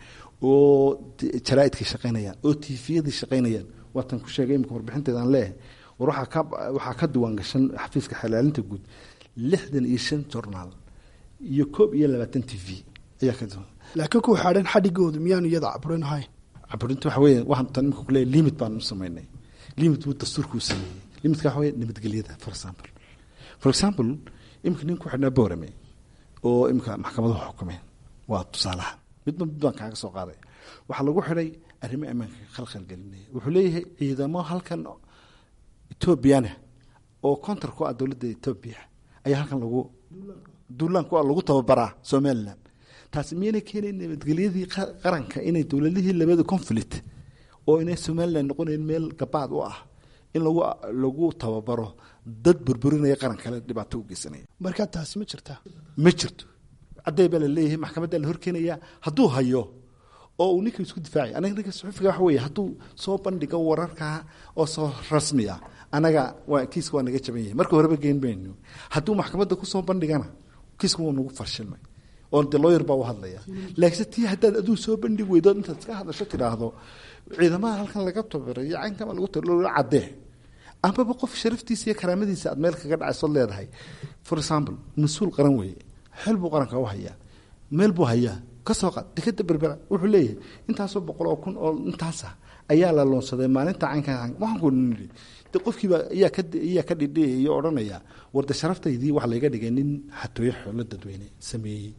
oo jaraaidkii shaqaynayaan oo tifiyadii shaqaynayaan waatan ku sheegay imika warbixinteeda aan leeyahay war waxaa ka waxaa ka diiwaan gashan xafiiska xalaalinta guud lixdan iyo shan journaal iyo koob iyo labaatan t v ayaa ka diiwaan laakiin kuwa xaadhan xadhigoodu miyaanu iyada caburin ahayn caburinta waxa weeye waxaan tan imika kuleeyahay limit baan u samaynay limit buu dastuurka u sameeyey limitka waxa weye nabadgelyada for example for example imika nin ku xidhnaa boorame oo imika maxkamaduhu xukumeen waa tusaalaha midba mid baan kaaga soo qaaday waxaa lagu xidhay arrimo ammaanka khalkhalgelinaya wuxuu leeyahay ciidamo halkan etoobiyana oo kontar ku ah dowladda etoobiya ayaa halkan lagu duulaan ku ah lagu tababaraa somalilan taasi miyaynay keenayn nabadgelyadii qaranka inay dowladihii labada conflict oo inay somalilan noqonayn meel gabaad u ah in lagu lagu tababaro dad burburinaya qaran kale dhibaato u geysanaya markaa taasi ma jirtaa ma jirto cadday baa la leeyahay maxkamaddaa la horkeenaya hadduu hayo oo uu ninka isku difaacay anaga ninka suxufiga waxa weeye hadduu soo bandhigo wararkaa oo soo rasmi ah anaga waa kiiska waa naga jaban yahay marka horeba geen mayno hadduu maxkamadda kusoo bandhigana kiiska waa nagu farshilmay oo de lawyer baa u hadlaya laakiinse tii haddaad aduu soo bandhig weydo intaad iska hadasho tidhaahdo ciidamada halkan laga tababarayo caynkama lagu tababaro caddee amaba qof sharaftiisa iyo karaamadiisa aad meel kaga dhacaysood leedahay for example mas-uul qaran weeye xel buu qaranka u hayaa meel buu hayaa kasoo qaad dekeda berbera wuxuu leeyahay intaasoo boqol oo kun oo intaasa ayaa la loonsaday maalinta caynka waxaan ku nidhi de qofkiiba ayaa ka ayaa ka dhidhiyayo odhanaya warde sharaftaydii waxa layga dhigay nin xatooyo xoolo dadweyne sameeyey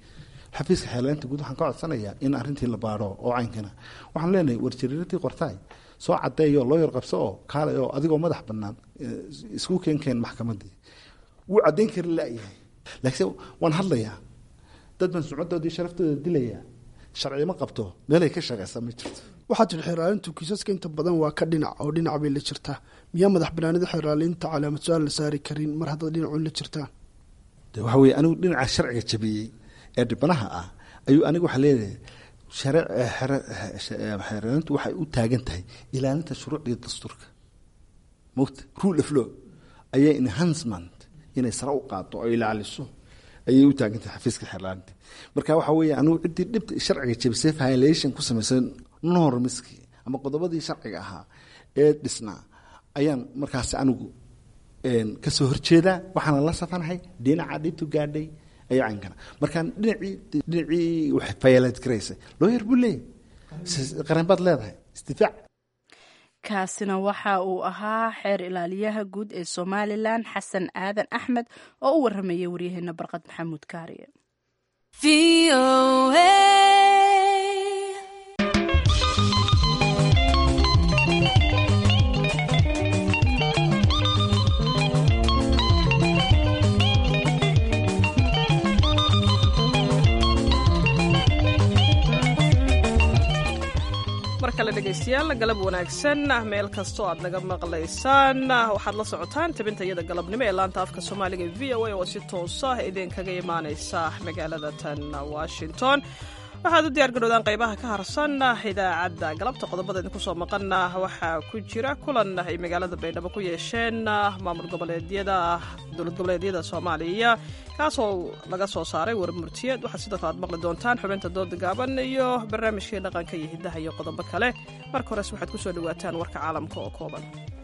xafiiska xeelaynta guud waxaan ka codsanayaa in arrintii la baaro oo caynkana waxaan leenahay warjariiratii qortaay soo cadeeyo loo yar qabso oo kaalay oo adigoo madax bannaan isku keenkeen maxkamadii wuu caddayn kari la'yahay laakiinse waan hadlayaa dad baan sumcadoodii sharaftooda dilayaa sharci ma qabto meelay ka shaqaysa ma jirto waxaa tiri xeeraalintu kiisaska inta badan waa ka dhinac oo dhinac bay la jirtaa miyaa madax banaanida xeeraalinta calaamad su-aal la saari karin mar haddaad dhinacuun la jirtaan de waxa weye anigu dhinaca sharciga jabiyey ee dhibanaha ah ayuu anigu waxaa leedahay xeeraalintu waxay u taagan tahay ilaalinta shuruucdii dastuurka mogta rule of law ayay enhancement inay sare u qaado oo ilaaliso ayay u taagan tahay xafiiska xeerlaalinta marka waxa weeye anigu ciddii dhibta sharciga jabisay violation ku samaysan normskii ama qodobadii sharciga ahaa ee dhisnaa ayaan markaasi anigu kasoo horjeedaa waxaana la safanahay dhinaca dhibtu gaadhay ayaa caynkana markaan dhinacii dhinacii wax violate garaysay looyar buu leeyahy qaran baad leedahay isdifaac kaasina waxa uu ahaa xeer ilaaliyaha guud ee somalilan xasan aadan axmed oo u waramayay waryaheena barqad maxamuud kaariye mar kale dhegaystayaal galab wanaagsan meel kastoo aad naga maqlaysaan waxaad la socotaan tabinta iyada galabnimo ee laanta afka soomaaliga v o a oo si toosa idinkaga imaanaysa magaalada tan washington waxaad u diyaar garowdaan qaybaha ka harsan idaacadda galabta qodobada idinku soo maqana waxaa ku jira kulan ay magaalada baydhabo ku yeesheen maamul goboleedyada dowlad goboleedyada soomaaliya kaasoo laga soo saaray warmurtiyeed waxaad sidoo kale aad maqli doontaan xubinta dooda gaaban iyo barnaamijkii dhaqanka iyo hiddaha iyo qodobo kale marka hores waxaad kusoo dhawaataan warka caalamka oo kooban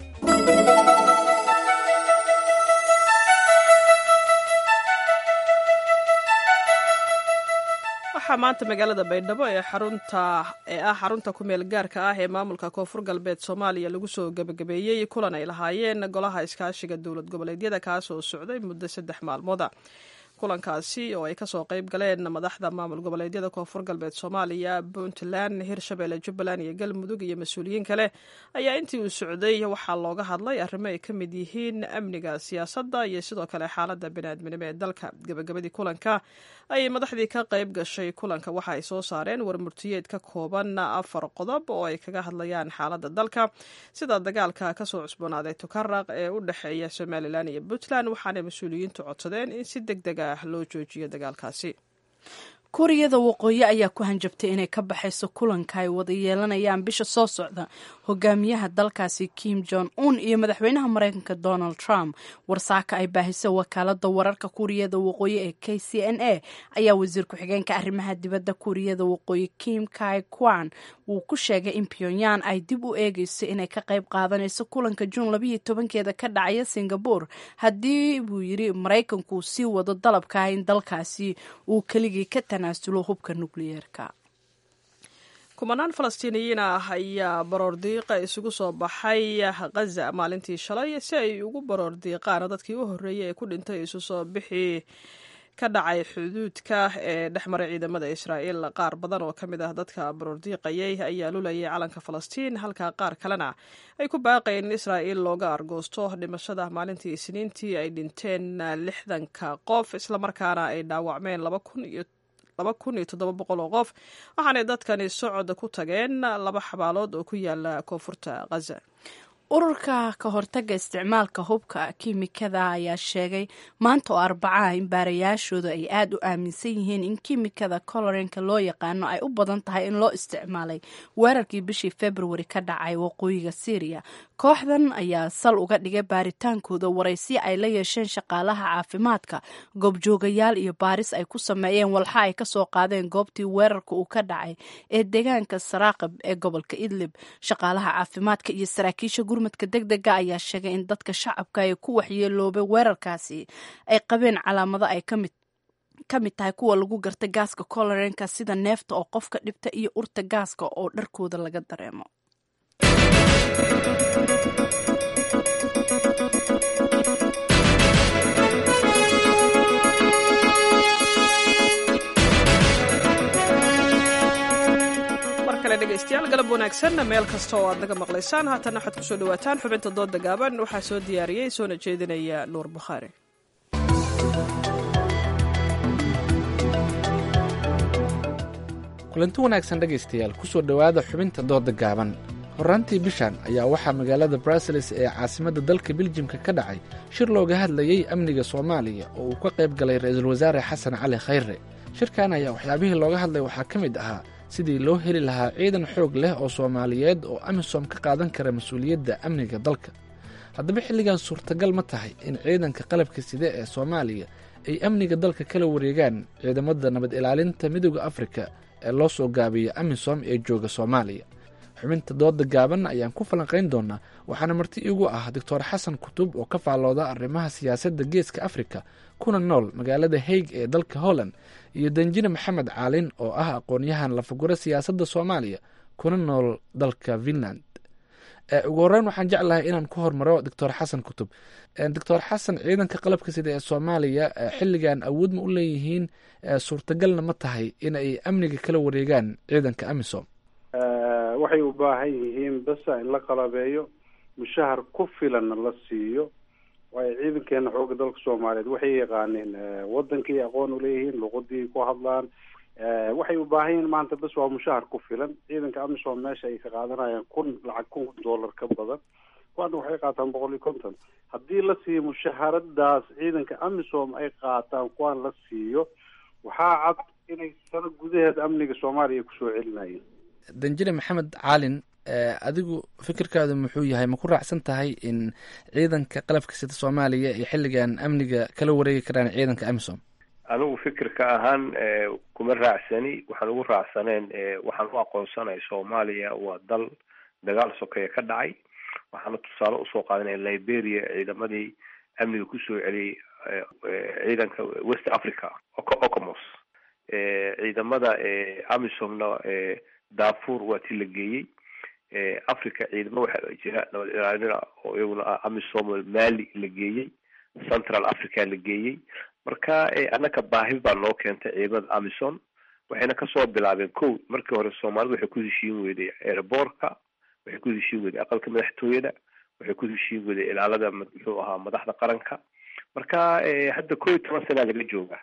waxaa maanta magaalada baydhabo ee xarunta ee ah xarunta ku-meel gaarka ah ee maamulka koonfur galbeed soomaaliya lagu soo gebagabeeyey kulan ay lahaayeen golaha iskaashiga dowlad goboleedyada kaasoo socday muddo saddex maalmooda kulankaasi oo ay kasoo qayb galeen madaxda maamul goboleedyada koonfur galbeed soomaaliya puntland hirshabelle jubbaland iyo galmudug iyo mas-uuliyiin kale ayaa intii uu socday waxaa looga hadlay arrimo ay ka mid yihiin amniga siyaasadda iyo sidoo kale xaaladda biniaadminimo ee dalka gebagabadii kulanka ayay madaxdii ka qayb gashay kulanka waxa ay soo saareen warmurtiyeed ka kooban afar qodob oo ay kaga hadlayaan xaaladda dalka sida dagaalka kasoo cusboonaaday tukaraq ee u dhexeeya somalilan iyo puntland waxaanay mas-uuliyiintu codsadeen in si deg deg ah loo joojiyo dagaalkaasi kuuriyada waqooyi ayaa ku hanjabtay inay ka baxayso kulanka ay wada yeelanayaan bisha soo socda hogaamiyaha dalkaasi kim jong un iyo madaxweynaha mareykanka donald trump warsaaka ay baahisay wakaalada wararka kuuriyada waqooyi ee k c n a ayaa wasiir ku-xigeenka arrimaha dibadda kuuriyada waqooyi kim kai kwan wuu ku sheegay in pyongyang ay dib u eegeyso inay ka qayb qaadanayso kulanka juun labayo tobankeeda ka dhacaya singabore haddii buu yiri maraykanku sii wado dalabka in dalkaasi uu keligii ka tanaasulo hubka nukliyeerka kumanaan falastiiniyiin ah ayaa baroor diiqa isugu soo baxay khaza maalintii shalay si ay ugu baroor diiqaan dadkii u horreeyay ee ku dhintay isu soo bixii ka dhacay xuduudka ee dhex maray ciidamada israa'iil qaar badan oo ka mid ah dadka baroordiiqayay ayaa lulayay calanka falastiin halka qaar kalena ay ku baaqayeen in israa'iil looga argoosto dhimashada maalintii isniintii ay dhinteen lixdanka qof islamarkaana ay dhaawacmeen laba kun iyo laba kun iyo toddoba boqol oo qof waxaanay dadkani socod ku tageen laba xabaalood oo ku yaala koonfurta khaza ururka ka hortaga isticmaalka hubka kiimikada ayaa sheegay maanta oo arbacaah in baarayaashooda ay aada u aaminsan yihiin in kiimikada colorenka loo yaqaano ay u badan tahay in loo isticmaalay weerarkii bishii februari ka dhacay waqooyiga syriya kooxdan ayaa sal uga dhigay baaritaankooda waraysi ay la yeesheen shaqaalaha caafimaadka goobjoogayaal iyo baaris ay ku sameeyeen walxa ay kasoo qaadeen goobtii weerarka uu ka dhacay ee deegaanka saraaqib ee gobolka idlib shaqaalaha caafimaadka iyo saraakiisha gurmadka deg dega ayaa sheegay in dadka shacabka ee ku waxyeeloobay weerarkaasi ay qabeen calaamado ay kamid ka mid tahay kuwa lagu garta gaaska colorenka sida neefta oo qofka dhibta iyo urta gaaska oo dharkooda laga dareemo kale dhegaystayaal galab wanaagsan meel kasta oo aad naga maqlaysaan haatana waxaad kusoo dhawaataan xubinta dooda gaaban waxaa soo diyaariyey soona jeedinaya nuur bukhaari kulanti wanaagsan dhegaystayaal kusoo dhowaada xubinta dooda gaaban horraantii bishan ayaa waxaa magaalada bruseles ee caasimadda dalka biljimka ka dhacay shir looga hadlayey amniga soomaaliya oo uu ka qayb galay ra-iisul wasaare xasan cali khayre shirkan ayaa waxyaabihii looga hadlay waxaa ka mid ahaa sidii loo heli lahaa ciidan xoog leh oo soomaaliyeed oo amisom ka qaadan kara mas-uuliyadda amniga dalka haddaba xilligan suurtagal ma tahay in ciidanka qalabka side ee soomaaliya ay amniga dalka kala wareegaan ciidamada nabad ilaalinta midooda afrika ee loo soo gaabiyo amisom ee jooga soomaaliya xubinta dooda gaaban ayaan ku falanqayn doonaa waxaana marti iigu ah doctor xasan kutub oo ka faallooda arrimaha siyaasadda geeska afrika kuna nool magaalada haig ee dalka holland iyo danjine maxamed caalin oo ah aqoon-yahan lafaguro siyaasadda soomaaliya kuna nool dalka finland ugu horreyn waxaan jeclahay inaan ku hormaro doctor xasan kutub doctor xasan ciidanka qalabka sida ee soomaaliya xilligan awood ma u leeyihiin suurtagalna ma tahay in ay amniga kala wareegaan ciidanka amisom waxay u baahan yihiin basa in la qalabeeyo mushahar ku filanna la siiyo waayo ciidankeena xooga dalka soomaaliyeed waxay yaqaaneen wadankii aqoon uleeyihiin luqadii ku hadlaan waxay u baahan yihiin maanta bas waa mushahar ku filan ciidanka amisom meesha ay ka qaadanayaan kun lacag kun dollar ka badan kuwaana waxay qaataan boqol iyo konton haddii la siiyo mushaharadaas ciidanka amisom ay qaataan kuwaan la siiyo waxaa cad inay sano gudaheed amniga soomaaliya kusoo celinayeen danjine maxamed caalin adigu fikirkaadu muxuu yahay ma ku raacsan tahay in ciidanka qalabka sida soomaaliya ay xilligan amniga kala wareegi karaan ciidanka amisom anigu fikirka ahaan kuma raacsani waxaan ugu raacsaneen waxaan u aqoonsanay soomaaliya waa dal dagaal sokeeye ka dhacay waxaana tusaale usoo qaadanaya liberia ciidamadii amniga kusoo celiyey ciidanka west africa ocomos ciidamada amisomna darfur waa ti la geeyey africa ciidamo waxaa jira nabad ilaalina oo iyaguna ah amisom mali la geeyey central africa la geeyey marka annaka baahi baa noo keentay ciidamada amison waxayna kasoo bilaabeen ko markii hore soomaalida waxay ku heshiin weyday airboortka waxay ku heshiin weyday aqalka madaxtooyada waxay ku heshiin weyday ilaalada muxuu ahaa madaxda qaranka marka hadda ko iyo toban sanaa laga jooga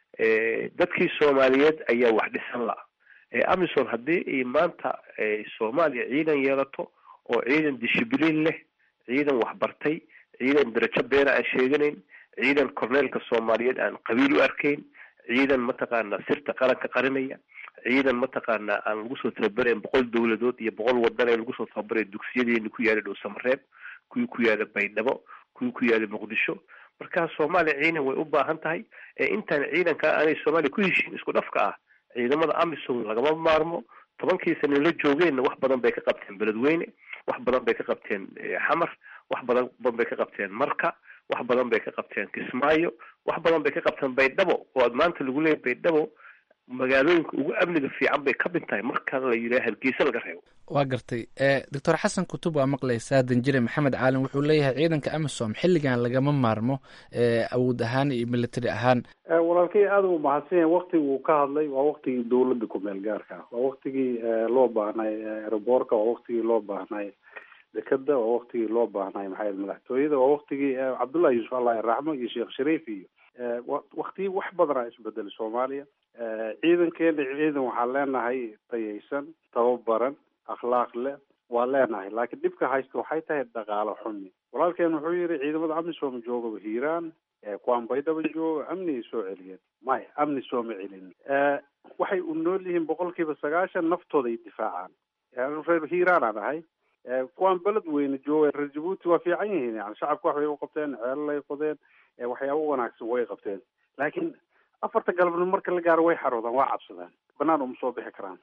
dadkii soomaaliyeed ayaa wax dhisan la amison haddii ay maanta soomaaliya ciidan yeelato oo ciidan dishibliin leh ciidan waxbartay ciidan darajo beena aan sheeganayn ciidan corneelka soomaaliyeed aan qabiil u arkayn ciidan mataqaana sirta qaranka qarinaya ciidan mataqaana aan lagu soo tababarayn boqol dowladood iyo boqol wadan ee lagu soo tababaraya dugsiyadeeni ku yaala dhow samareeb kuwii ku yaala baydhabo kuwii ku yaala muqdisho marka soomaaliya ciidan way u baahan tahay intaan ciidanka aanay soomaaliya ku heshiin isku dhafka ah ciidamada amisom lagama maarmo tobankii sana la joogeenna wax badan bay ka qabteen beledweyne wax badan bay ka qabteen xamar wax badan bay ka qabteen marka wax badan bay ka qabteen kismaayo wax badan bay ka qabteen baydhabo oo aad maanta lagu leeyahy baydhabo magaalooyinka ugu amniga fiican bay ka mid tahay marka la yidhaha hargeysa laga reebo waa gartay doctor xasan kutub waa maqlaysaa danjire maxamed caalin wuxuu leeyahay ciidanka amisom xilligan lagama maarmo awood ahaan iyo military ahaan walaalkay aada u mahadsan yahay waktigii uu ka hadlay waa waktigii dawladda ku-meel gaarka ah waa waktigii loo baahnay aeroboorka waa waktigii loo baahnay dekeda waa waktigii loo baahnay maxaa madaxtooyada waa waktigii cabdullahi yuusuf allahi raxmo iyo sheekh shariif iyo waktiyi wax badanaa isbedelay soomaaliya ciidankeena ciidan waxaan leenahay tayaysan tababaran akhlaaq leh waa leenahay laakiin dhibka haysta waxay tahay dhaqaalo xumi walaalkeen wuxuu yihi ciidamada amisom joogaba hiiraan kuwaan baydhaba jooga amnigay soo celiyeen maya amni sooma celin waxay u nool yihiin boqol kiiba sagaashan naftooda ay difaacaan reer hiiraan aan ahay kuwaan beled weyne jooga reer jabuuti waa fiican yihiin yani shacabka wax bay u qabteen ceelal ay qodeen waxyaabo wanaagsan way qabteen laakiin afarta galabnimo marka la gaaro way xaroodaan waa cabsadaan banaan uma soo bixi karaan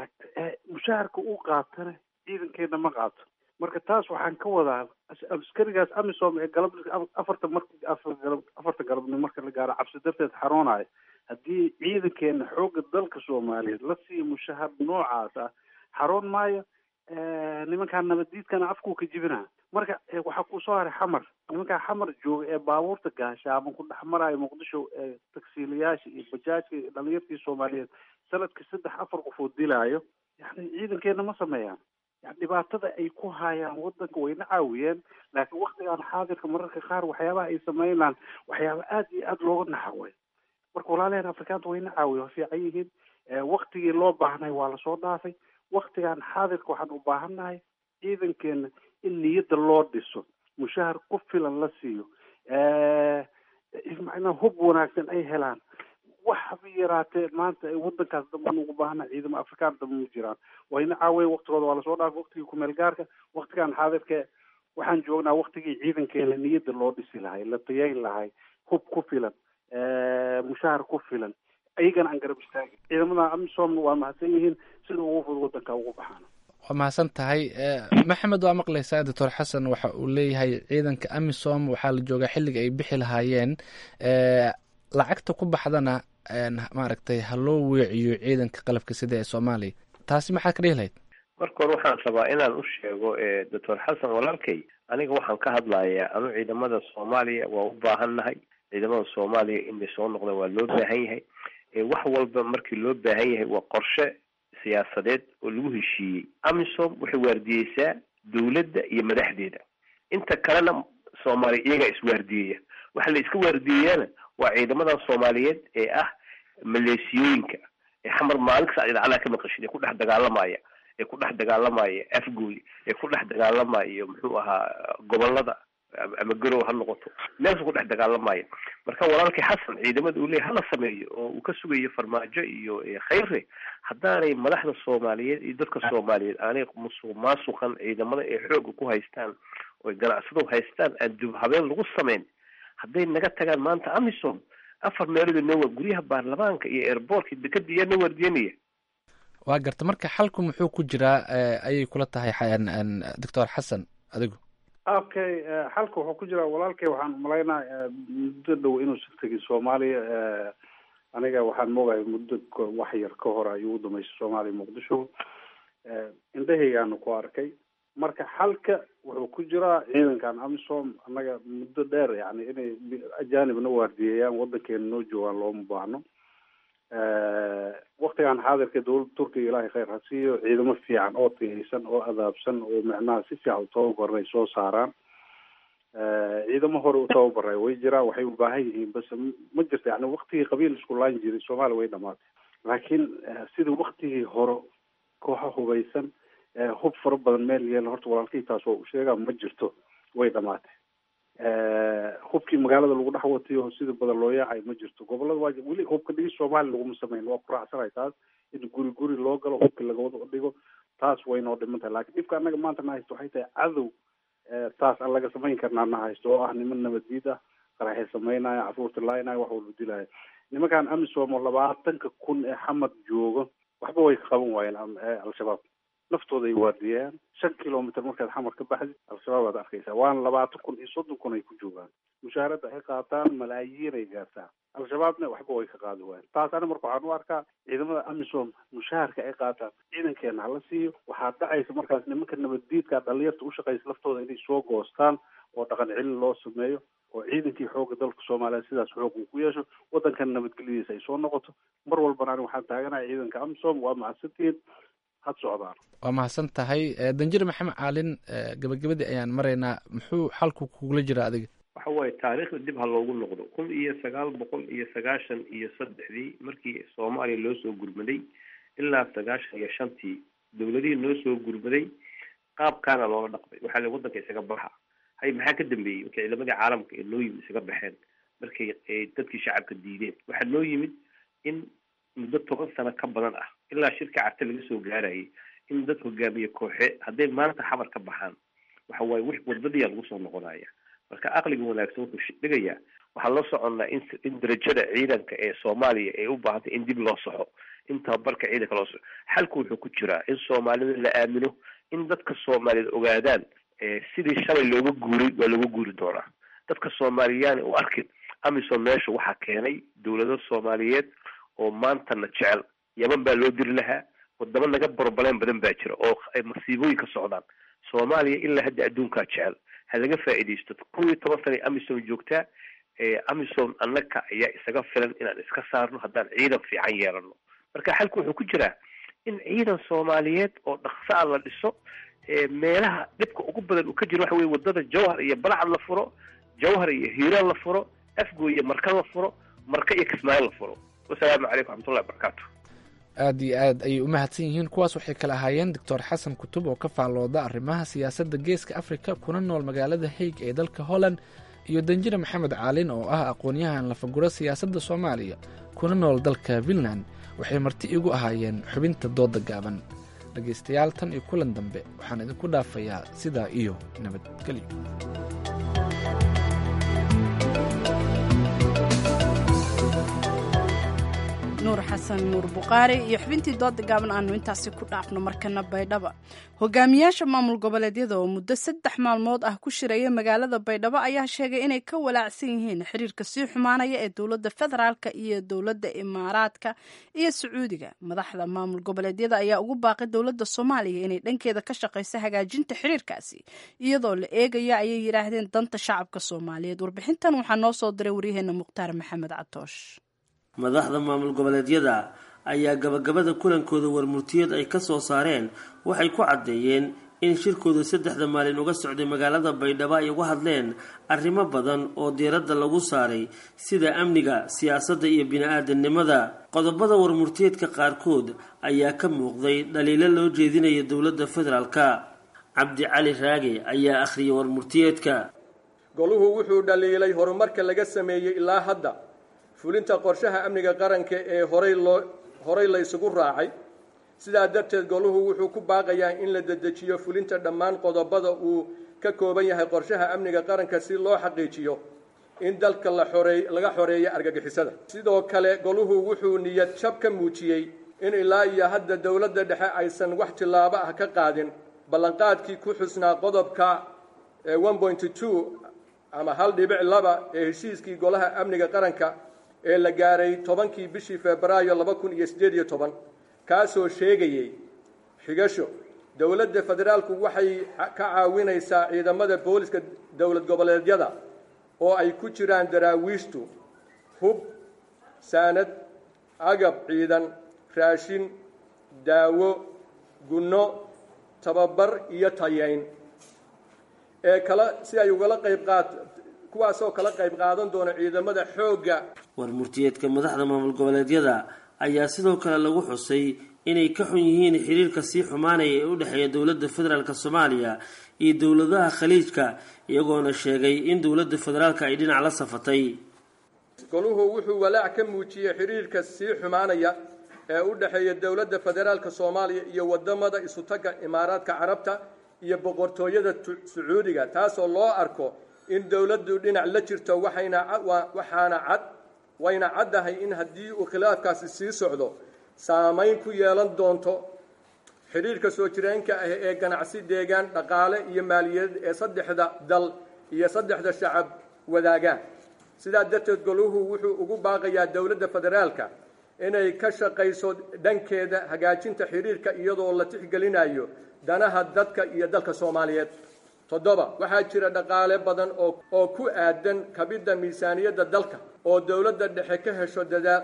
mushaharka uu qaatana ciidankeena ma qaato marka taas waxaan ka wadaa askarigaas amisom ee galab afarta mar afarta galabnimo marka la gaaro cabsi darteed xaroonayo haddii ciidankeena xooga dalka soomaaliyeed la siiyo mushahar noocaas ah xaroon maayo nimankaan nabaddiidkana afkuu ka jibina marka waxaa kusoo haray xamar nimankaa xamar jooga ee baabuurta gaashaaban ku dhex maraayo muqdisho tagsiilayaasha iyo bajaajka iyo dhalinyartii soomaaliyeed sanadkii saddex afar qof oo dilaayo yani ciidankeena ma sameeyaan yani dhibaatada ay ku hayaan wadanka wayna caawiyeen laakiin waktigan xaadirka mararka qaar waxyaabaha ay sameynaan waxyaaba aada iyo aada looga naxaway marka walaalaheen afrikaanta wayna caawiya waa fiican yihiin waktigii loo baahnay waa lasoo dhaafay waktigan xaadirka waxaan u baahannahay ciidankeena in niyadda loo dhiso mushahar ku filan la siiyo macnaa hub wanaagsan ay helaan wax haba yaraatee maanta wadankaas dambaan ugu baahana ciidamo afrikaan damba ma jiraan wayna caawiyen waktigooda waa lasoo dhaafay waktigii kumeel gaarka waktigan xaadirka waxaan joognaa waktigii ciidankeena niyadda loo dhisi lahay la tayayn lahay hub ku filan mushahar ku filan ayagana aan garab istaagin ciidamada amisom waa mahadsan yihiin sida ugu fudud wadanka ugu baxaan waa mahadsan tahay maxamed waa maqlaysaa doctor xasan waxa uu leeyahay ciidanka amisom waxaa la joogaa xilliga ay bixi lahaayeen lacagta ku baxdana maaragtay ha loo weeciyo ciidanka qalabka sida ee soomaaliya taasi maxaa ka dhihi lahayd marka hore waxaan rabaa inaan u sheego doctor xasan walaalkay aniga waxaan ka hadlayaa anu ciidamada soomaaliya waa u baahannahay ciidamada soomaaliya inay soo noqdaan waa loo baahan yahay wax walba markii loo baahan yahay waa qorshe siyaasadeed oo lagu heshiiyey amisom waxay waardiyeysaa dowladda iyo madaxdeeda inta kalena soomaaliya iyagaa iswaardiyeya waxa la iska waardiyeyaana waa ciidamadan soomaaliyeed ee ah maleesiyooyinka ee xamar maalin kasta idacadaha ka maqashid ee ku dhex dagaalamaya ee ku dhex dagaalamaya afgooy ee ku dhex dagaalamaya muxuu ahaa gobolada ama garow ha noqoto meelsu ku dhex dagaalamaya marka walaalkii xasan ciidamada uu leeyahy hala sameeyo oo uu ka sugayo farmaajo iyo khayre haddaanay madaxda soomaaliyeed iyo dadka soomaaliyeed aanay musuq maasuqan ciidamada ee xooga ku haystaan oo ganacsado haystaan aan dib habeen lagu sameyn hadday naga tagaan maanta amisom afar meelood nowa guryaha baarlamaanka iyo airbortka dekada iyaa na waardiyanaya waa garta marka xalku muxuu ku jiraa ayay kula tahay doctor xasan adigu okay xalka wuxuu ku jiraa walaalkay waxaan umalaynaa muddo dhow inuusan tegin soomaaliya aniga waxaan moogahay muddo wax yar ka hor ayuu u dhamaystay soomaaliya muqdisho indhahaygaanu ku arkay marka xalka wuxuu ku jiraa ciidankan amisom annaga muddo dheer yani inay ajanibna waardiyeeyaan wadankeena noo joogaan looma baahno waktigan xaadirka dowladda turkiga ilaahay khayr ha siiyo ciidamo fiican oo tiyaysan oo adaabsan oo macnaha si fiican u tababaray soo saaraan ciidamo hore u tababaray way jiraan waxay u baahan yihiin base ma jirto yani waktigii qabiil isku laan jiray soomaaliya way dhamaatay laakiin sida waktigii hore kooxa hubaysan hub fara badan meel yeela horta walaalkii taas oo u sheegaa ma jirto way dhamaatay hubkii magaalada lagu dhex watiyo sida badan loo yaacay ma jirto gobolada waa weli hubka dhigis soomaaliya laguma sameyn waa ku raacsanay taas in guri guri loo galo hubki lagawada dhigo taas way noo dhiman tahay lakin dhibka annaga maanta na haysto waxay tahay cadow taas aan laga samayn karnaa na haysto oo ah niman nabaddiid ah qaraxay sameynaya caruurta laaynaya wax walba dilaya nimankan amisom oo labaatanka kun ee xamad joogo waxba way ka qaban waayeen al-shabaab naftooda ay waardiyayaan shan kilomitr markaad xamar ka baxdid al-shabaab aad arkaysaa waana labaatan kun iyo soddon kun ay ku joogaan mushaaradda ay qaataan malaayiin ay gaartaa al-shabaabna waxba way ka qaadi waayeen taas ani marka waxaan u arkaa ciidamada amisom mushaharka ay qaataan ciidankeena hala siiyo waxaa dhacaysa markaas nimanka nabaddiidka dhalinyarta ushaqaysa laftooda inay soo goostaan oo dhaqan celin loo sameeyo oo ciidankii xooga dalka soomaaliya sidaas xoog uu ku yeesho waddankana nabadgelyadiisa ay soo noqoto mar walbana ani waxaan taaganahay ciidanka amisom waa macadsantihiin had socdaan waa mahadsan tahay danjir maxamed caalin gabagabadii ayaan maraynaa muxuu xalku kugula jira adiga waxa waaye taariikhda dib ha loogu noqdo kun iyo sagaal boqol iyo sagaashan iyo saddexdii markii soomaaliya loo soo gurmaday ilaa sagaashan iyo shantii dowladihii noo soo gurmaday qaabkaana loola dhaqmay waxaa la waddanka isaga baxa hay maxaa ka dambeeyey markii ciidamadii caalamka ee noo yimid isaga baxeen markay dadkii shacabka diideen waxaa noo yimid in muddo toban sano ka badan ah ilaa shirka carte laga soo gaarayay in dad hogaamiye kooxe hadday maanta xabar ka baxaan waxa waaye w wadadiyaa lagu soo noqonaya marka aqliga wanaagsan wuxuu dhigayaa waxaan la soconnaa in in darajada ciidanka ee soomaaliya ay u baahantay in dib loo soxo in tababarka ciidanka loo soxo xalku wuxuu ku jiraa in soomaalida la aamino in dadka soomaaliyeed ogaadaan sidii shalay looga guuray waa looga guuri doonaa dadka soomaaliyaani u arkin amisom meesha waxaa keenay dowlado soomaaliyeed oo maantana jecel yaman baa loo diri lahaa wadamo naga borobaleen badan baa jira oo ay masiibooyin ka socdaan soomaaliya ilaa hadda adduunkaa jecel ha laga faa'iidaysto kun iyo toban sana amisom joogtaa amisom annaka ayaa isaga filan inaan iska saarno haddaan ciidan fiican yeelano marka xalku wuxuu ku jiraa in ciidan soomaaliyeed oo dhaqso a la dhiso meelaha dhibka ugu badan uu ka jiro waxa weye wadada jawhar iyo balacad la furo jawhar iyo hiiraan la furo afgo iyo marka la furo marka iyo kismaayo la furo wasalaamu calaykum raxmatullahi wabarakaatu aad iyo aad ayay u mahadsan yihiin kuwaas waxay kala ahaayeen doctor xasan kutub oo ka faallooda arrimaha siyaasadda geeska afrika kuna nool magaalada haig ee dalka holland iyo danjire maxamed caalin oo ah aqoon-yahan lafaguro siyaasadda soomaaliya kuna nool dalka finland waxay marti igu ahaayeen xubinta dooda gaaban dhegaystayaal tan iyo kulan dambe waxaan idinku dhaafayaa sidaa iyo nabadgelyo nuur xasan nuur buqaari iyo xubintii dooda gaaban aanu intaasi ku dhaafno markana baydhaba hogaamiyaasha maamul goboleedyada oo muddo saddex maalmood ah ku shiraya magaalada baydhabo ayaa sheegay inay ka walaacsan yihiin xiriirka sii xumaanaya ee dowladda federaalka iyo dowladda imaaraadka iyo sacuudiga madaxda maamul goboleedyada ayaa ugu baaqay dowladda soomaaliya inay dhankeeda ka shaqayso hagaajinta xiriirkaasi iyadoo la eegaya ayay yidhaahdeen danta shacabka soomaaliyeed warbixintan waxaa noo soo diray waryaheena mukhtaar maxamed catoosh madaxda maamul goboleedyada ayaa gabagabada kulankooda warmurtiyeed ay ka soo saareen waxay ku caddeeyeen in shirkooda saddexda maalin uga socday magaalada baydhabo ay uga hadleen arrimo badan oo diiradda lagu saaray sida amniga siyaasadda iyo bini-aadamnimada qodobada warmurtiyeedka qaarkood ayaa ka muuqday dhaliilo loo jeedinaya dowladda federaalka cabdi cali raage ayaa akhriyay warmurtiyeedka goluhu wuxuu dhaliilay horumarka laga sameeyey ilaa hadda fulinta qorshaha amniga qaranka ee horay loo horay la isugu raacay sidaa darteed goluhu wuxuu ku baaqayaa in la dedejiyo fulinta dhammaan qodobada uu ka kooban yahay qorshaha amniga qaranka si loo xaqiijiyo in dalka la xoreey laga xoreeyo argagixisada sidoo kale goluhu wuxuu niyad jab ka muujiyey in ilaa iyo hadda dowladda dhexe aysan wax tillaabo ah ka qaadin ballanqaadkii ku xusnaa qodobka one point two ama hal dhibic laba ee heshiiskii golaha amniga qaranka ee la gaaray tobankii bishii febraayo laba kun iyo siddeed iyo toban kaasoo sheegayey xigasho dowladda federaalku waxay ka caawinaysaa ciidamada booliska dowlad goboleedyada oo ay ku jiraan daraawiishtu hub saanad agab ciidan raashin daawo gunno tababar iyo tayeyn ee kala si ay ugala qayb qaat kuwaasoo kala qayb qaadan doona ciidamada xoogga warmurtiyeedka madaxda maamul goboleedyada ayaa sidoo kale lagu xusay inay ka xun yihiin xiriirka sii xumaanaya ee u dhexeeya dowladda federaalk soomaaliya iyo dowladaha khaliijka iyagoona sheegay in dowladda federaalka ay dhinac la safatay goluhu wuxuu walaac ka muujiyey xiriirka sii xumaanaya ee u dhexeeya dowladda federaalka soomaaliya iyo wadamada isutaga imaaraadka carabta iyo boqortooyada sacuudiga taasoo loo arko in dowladdu dhinac la jirto waxayna waxaana cad wayna caddahay in haddii uu khilaafkaasi sii socdo saamayn ku yeelan doonto xidhiirka soo jireenka ah ee ganacsi deegaan dhaqaale iyo maaliyadeed ee saddexda dal iyo saddexda shacab wadaagaan sidaa darteed goluhu wuxuu ugu baaqayaa dowladda federaalka inay ka shaqayso dhankeeda hagaajinta xidhiirka iyadoo la tixgelinayo danaha dadka iyo dalka soomaaliyeed toddoba waxaa jira dhaqaale badan oo oo ku aadan kabidda miisaaniyadda dalka oo dowladda dhexe ka hesho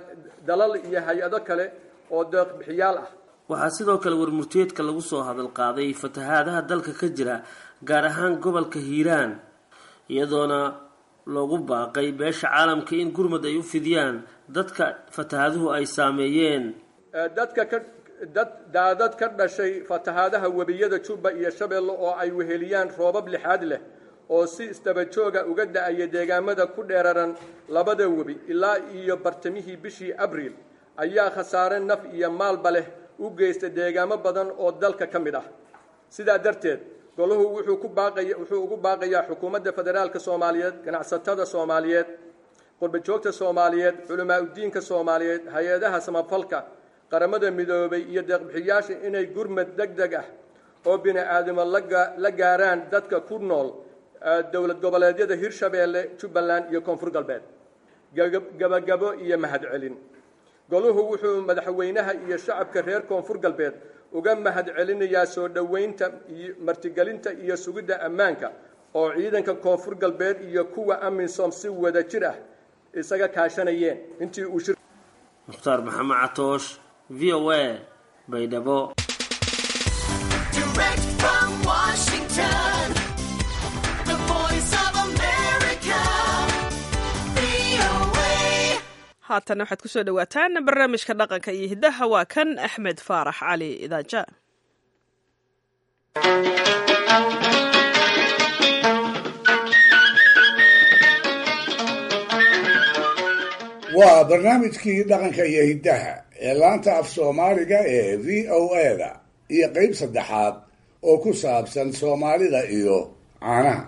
dalal iyo hay-ado kale oo deeqbixiyaal ah waxaa sidoo kale warmurtiyeedka lagu soo hadal qaaday fatahaadaha dalka ka jira gaar ahaan gobolka hiiraan iyadoona loogu baaqay beesha caalamka in gurmad ay u fidiyaan dadka fatahaaduhu ay saameeyeen dadka ka dad daadad ka dhashay fatahaadaha webiyada jubba iyo shabeelle oo ay weheliyaan roobab lixaad leh oo si istabajooga uga da-aya deegaamada ku dheeraran labada webi ilaa iyo bartamihii bishii abriil ayaa khasaare naf iyo maalba leh u geysta deegaamo badan oo dalka ka mid ah sidaa darteed golahu wuxuu ku baaqaya wuxuu ugu baaqayaa xukuumadda federaalka soomaaliyeed ganacsatada soomaaliyeed qurbajoogta soomaaliyeed culamaa udiinka soomaaliyeed hay-adaha samafalka qaramada midoobay iyo deeqbixiyaasha inay gurmad deg deg ah oo bini aadamo la gaaraan dadka ku nool dowlad goboleedyada hirshabeelle jubbaland iyo koonfur galbeed gabagabo iyo mahadcelin goluhu wuxuu madaxweynaha iyo shacabka reer koonfur galbeed uga mahad celinayaa soo dhoweynta martigelinta iyo sugidda ammaanka oo ciidanka koonfur galbeed iyo kuwa amisom si wada jir ah isaga kaashanayeen intii uu mukhtaar maxamed catoosh v o a baydhabo haatana waxaad kusoo dhawaataan barnaamijka dhaqanka iyo hiddaha waa kan axmed faarax cali idaaja waa barnaamijkii dhaqanka iyo hiddaha ee laanta af soomaaliga ee v o a-da iyo qeyb saddexaad oo ku saabsan soomaalida iyo caanaha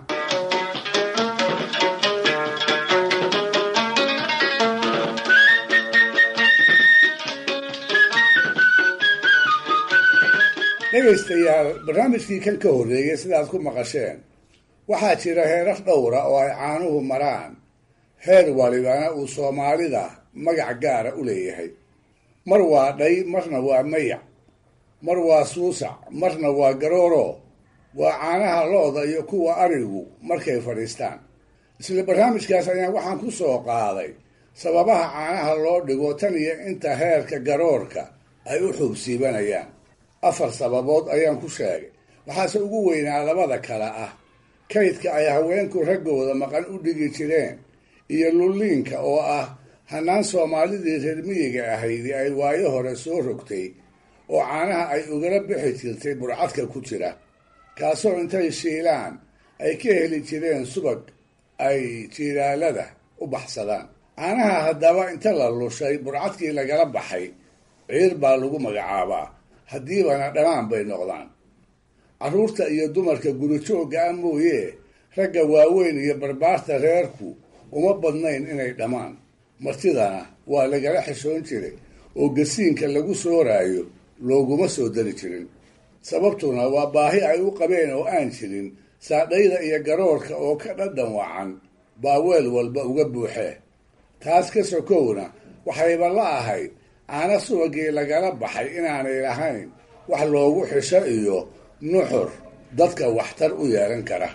dhegaystayaal barnaamijkii kan ka horreeyay sidaad ku maqasheen waxaa jira heerar dhowra oo ay caanuhu maraan heer walibana uu soomaalida magac gaara u leeyahay mar waa dhay marna waa mayac mar waa suusac marna waa garooro waa caanaha lo-da iyo kuwa arigu markay fadhiistaan isla barnaamijkaas ayaan waxaan ku soo qaaday sababaha caanaha loo dhigo tan iyo inta heerka garoorka ay u xubsiibanayaan afar sababood ayaan ku sheegay waxaase ugu weynaa labada kale ah kaydka ay haweenku raggooda maqan u dhigi jireen iyo lulliinka oo ah hannaan soomaalidii reer miyiga ahaydi ay waayo hore soo rogtay oo caanaha ay ugala bixi jirtay burcadka ku jira kaasoo intay shiilaan ay ka heli jireen subag ay jiilaalada u baxsadaan caanaha haddaba inta la lushay burcadkii lagala baxay ciir baa lagu magacaabaa haddiibana dhammaan bay noqdaan carruurta iyo dumarka gurijoogga ah mooye ragga waaweyn iyo barbaarta reerku uma badnayn inay dhammaan martidana waa lagala xishoon jiray oo gasiinka lagu sooraayo looguma soo dari jirin sababtuna waa baahi ay u qabeen oo aan jirin saadhayda iyo garoorka oo ka dhadhan wacan baa weel walba uga buuxee taas ka sokowna waxayba la ahayd caana subagii lagala baxay inaanay lahayn wax loogu xisho iyo nuxur dadka waxtar u yeelan kara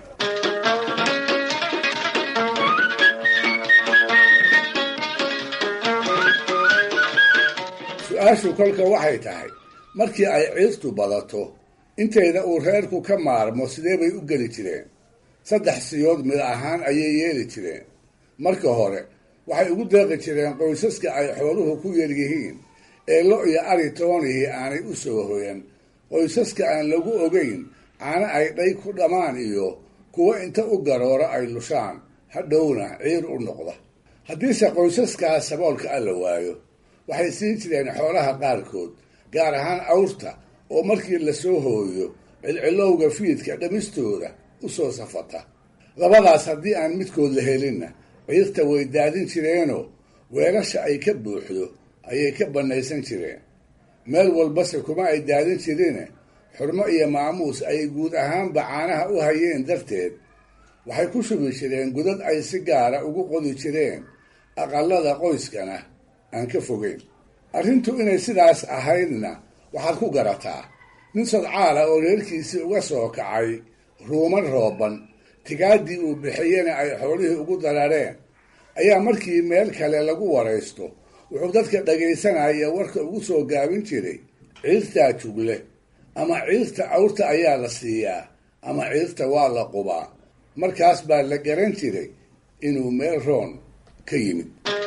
su-aashu kolka waxay tahay markii ay ciirtu badato intayda uu reerku ka maarmo sidee bay u geli jireen saddex siyood mid ahaan ayay yeeli jireen marka hore waxay ugu deeqi jireen qoysaska ay xooluhu ku yaryihiin ee lo iyo ari toonihii aanay u soo hoyan qoysaska aan lagu ogeyn caano ay dhay ku dhammaan iyo kuwo inta u garoora ay lushaan hadhowna ciir u noqda haddiise qoysaskaas saboolka alla waayo waxay siin jireen xoolaha qaarkood gaar ahaan awrta oo markii lasoo hooyo cilcilowga fiidka dhamistooda u soo safata labadaas haddii aan midkood la helinna ciirta way daadin jireenoo weelasha ay ka buuxdo ayay ka bannaysan jireen meel walbase kuma ay daadin jirine xurmo iyo maamuus ay guud ahaanba caanaha u hayeen darteed waxay ku shubi jireen godad ay si gaara ugu qodi jireen aqallada qoyskana aan ka fogeyn arrintu inay sidaas ahaydna waxaad ku garataa nin sodcaala oo reerkiisii uga soo kacay ruuman rooban tigaaddii uu bixiyena ay xoolihii ugu darareen ayaa markii meel kale lagu waraysto wuxuu dadka dhagaysanaya warka ugu soo gaabin jiray ciirtaa jugle ama ciirta awrta ayaa la siiyaa ama ciirta waa la qubaa markaas baa la garan jiray inuu meel roon ka yimid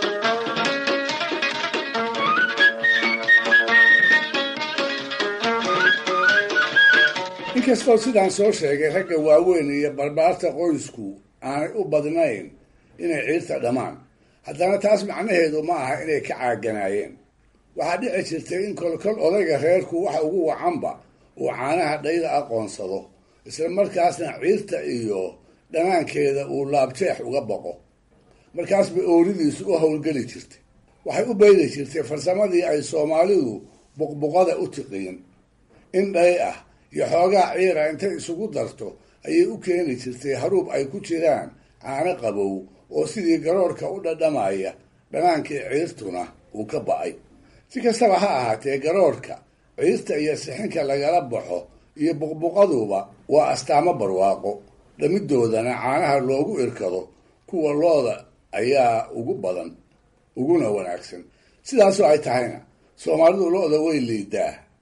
inkastoo sidaan soo sheegay ragga waaweyn iyo barbaarta qoysku aanay u badnayn inay ciirta dhammaan haddana taas macnaheedu ma aha inay ka caaganaayeen waxaa dhici jirtay in kolkol odayga reerku waxa ugu wacanba uu caanaha dhayda aqoonsado isla markaasna ciirta iyo dhanaankeeda uu laabjeex uga boqo markaas bay ooridiisu u howlgeli jirtay waxay u beydi jirtay farsamadii ay soomaalidu buqbuqada u tiqiin in dhay ah iyo xoogaa ciira intay isugu darto ayay u keeni jirtay haruub ay ku jiraan caano qabow oo sidii garoorka u dhadhamaya dhanaankii ciirtuna uu ka ba'ay si kastaba ha ahaatee garoorka ciirta iyo sixinka lagala baxo iyo buqbuqaduba waa astaamo barwaaqo dhamidoodana caanaha loogu irkado kuwa looda ayaa ugu badan uguna wanaagsan sidaasoo ay tahayna soomaalidu lo-da way liidaa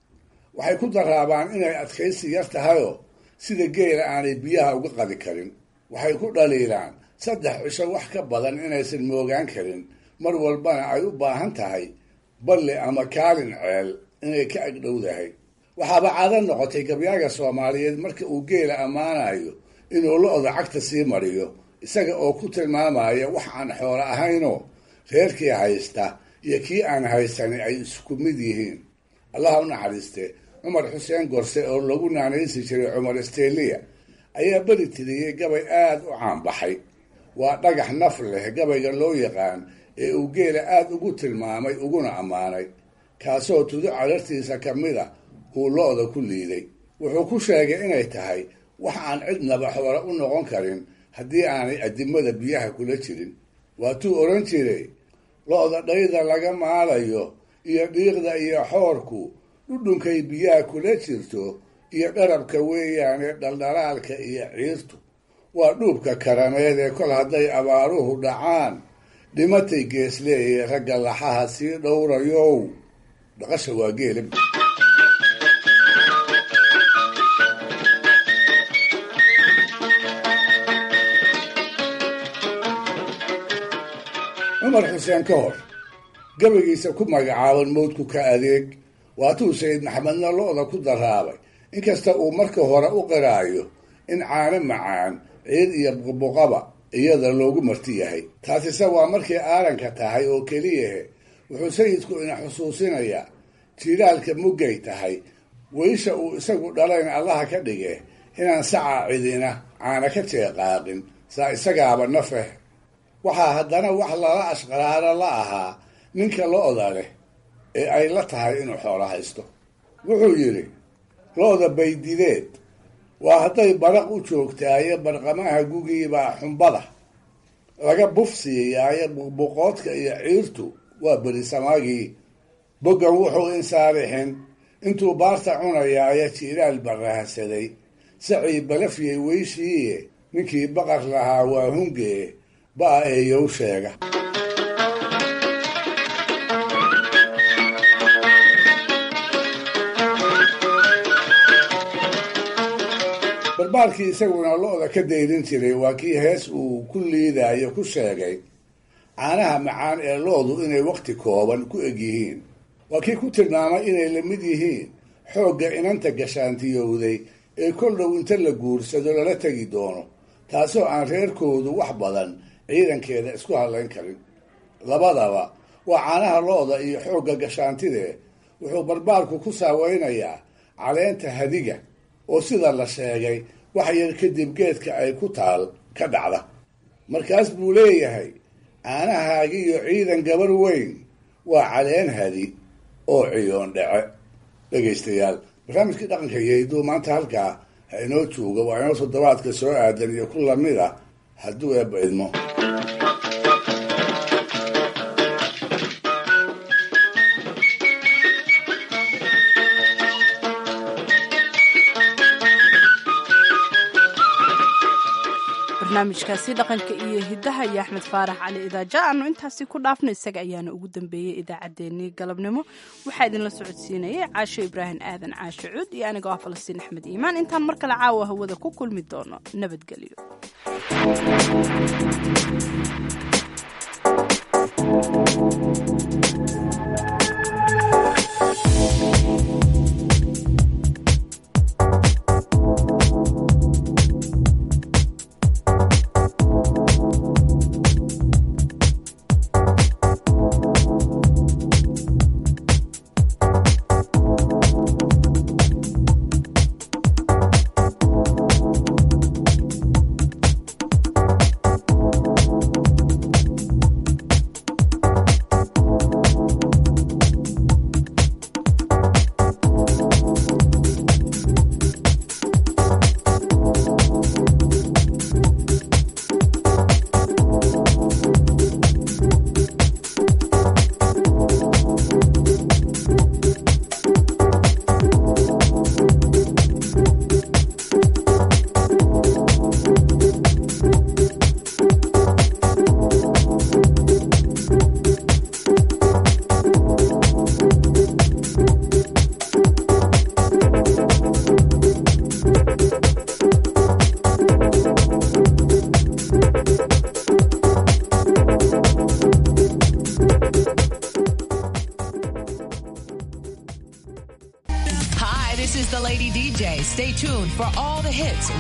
waxay ku daraabaan inay adkaysi yar tahayoo sida geela aanay biyaha uga qadi karin waxay ku dhaliilaan saddex cisho wax ka badan inaysan moogaan karin mar walbana ay u baahan tahay balli ama kaalin ceel inay ka agdhowdahay waxaaba caado noqotay gabyaaga soomaaliyeed marka uu geela ammaanayo inuu lo-da cagta sii mariyo isaga oo ku tilmaamaya wax aan xoolo ahaynoo reerkii haysta iyo kii aan haysani ay isku mid yihiin allaha u naxariiste cumar xuseen gorse oo lagu naanaysi jiray cumar steliya ayaa beri tiriyey gabay aada u caanbaxay waa dhagax naf leh gabayga loo yaqaan ee uu geela aada ugu tilmaamay uguna ammaanay kaasoo tudo cadartiisa ka mid a uu lo-da ku liiday wuxuu ku sheegay inay tahay wax aan cidnaba xoolo u noqon karin haddii aanay adimada biyaha kula jirin waatuu odhan jiray lo-da dhayda laga maalayo iyo dhiiqda iyo xoorku dhudhunkay biyaha kula jirto iyo dharabka weeyaane dhaldhalaalka iyo ciirtu waa dhuubka karameed ee kol hadday abaaruhu dhacaan dhimatay geesleeye ragga laxaha sii dhowrayow dhaqasha waa geela cumar xuseen ka hor gabaygiisa ku magacaaban mawdku ka adeeg waatuu sayid maxamedna lo-da ku daraabay inkasta uu marka hore u qiraayo in caano macaan ciid iyo buqbuqaba iyada loogu marti yahay taasise waa markay aaranka tahay oo keliyahe wuxuu sayidku ina xusuusinayaa jiilaalka muggay tahay weysha uu isagu dhalayn allaha ka dhige inaan saca cidina caana ka jeeqaaqin saa isagaaba nafeh waxaa haddana wax lala ashqaraaro la ahaa ninka lo-da leh ee ay la tahay inuu xoolo haysto wuxuu yidhi lo-da baydideed waa hadday baraq u joogtaayo barqamaha gugiibaa xumbada laga buf siiyaayo buqbuqoodka iyo ciirtu waa berisamaagii boggan wuxuu insaarixin intuu baarta cunayaayo jiiraal barahsaday sacii balafyay weyshiiye ninkii baqar lahaa waa hungee ba-a eeyow sheega barbaarkii isaguna lo-da ka dayrin jiray waa kii hees uu ku liidayo ku sheegay caanaha macaan ee lo-du inay wakhti kooban ku eg yihiin waa kii ku tilmaamay inay la mid yihiin xoogga inanta gashaantiyowday ee kol dhow inta la guursado lala tegi doono taasoo aan reerkoodu wax badan ciidankeeda isku hadlayn karin labadaba waa caanaha lo-da iyo xoogga gashaantidee wuxuu barbaarku ku saaweynayaa caleenta hadiga oo sida la sheegay wax yar kadib geedka ay ku taal ka dhacda markaas buu leeyahay caanahaagiyo ciidan gabar weyn waa caleen hadi oo ciyoon dhece dhegaystayaal barnaamijkii dhaqanka iyo hidduu maanta halkaa ha inoo jooga waa inoo toddobaadka soo aadan iyo ku lamid a hadduu eebba idmo barnaamijkaasi dhaqanka iyo hidaha iyo axmed faarax cali idaaja aanu intaasi ku dhaafno isaga ayaana ugu dambeeyey idaacaddeenii galabnimo waxaa idinla socodsiinayay caasho ibraahim aadan caasho cuud iyo anigoo ah falastiin axmed iimaan intaan mar kale caawa hawada ku kulmi doono nabadgelyo For all the hits,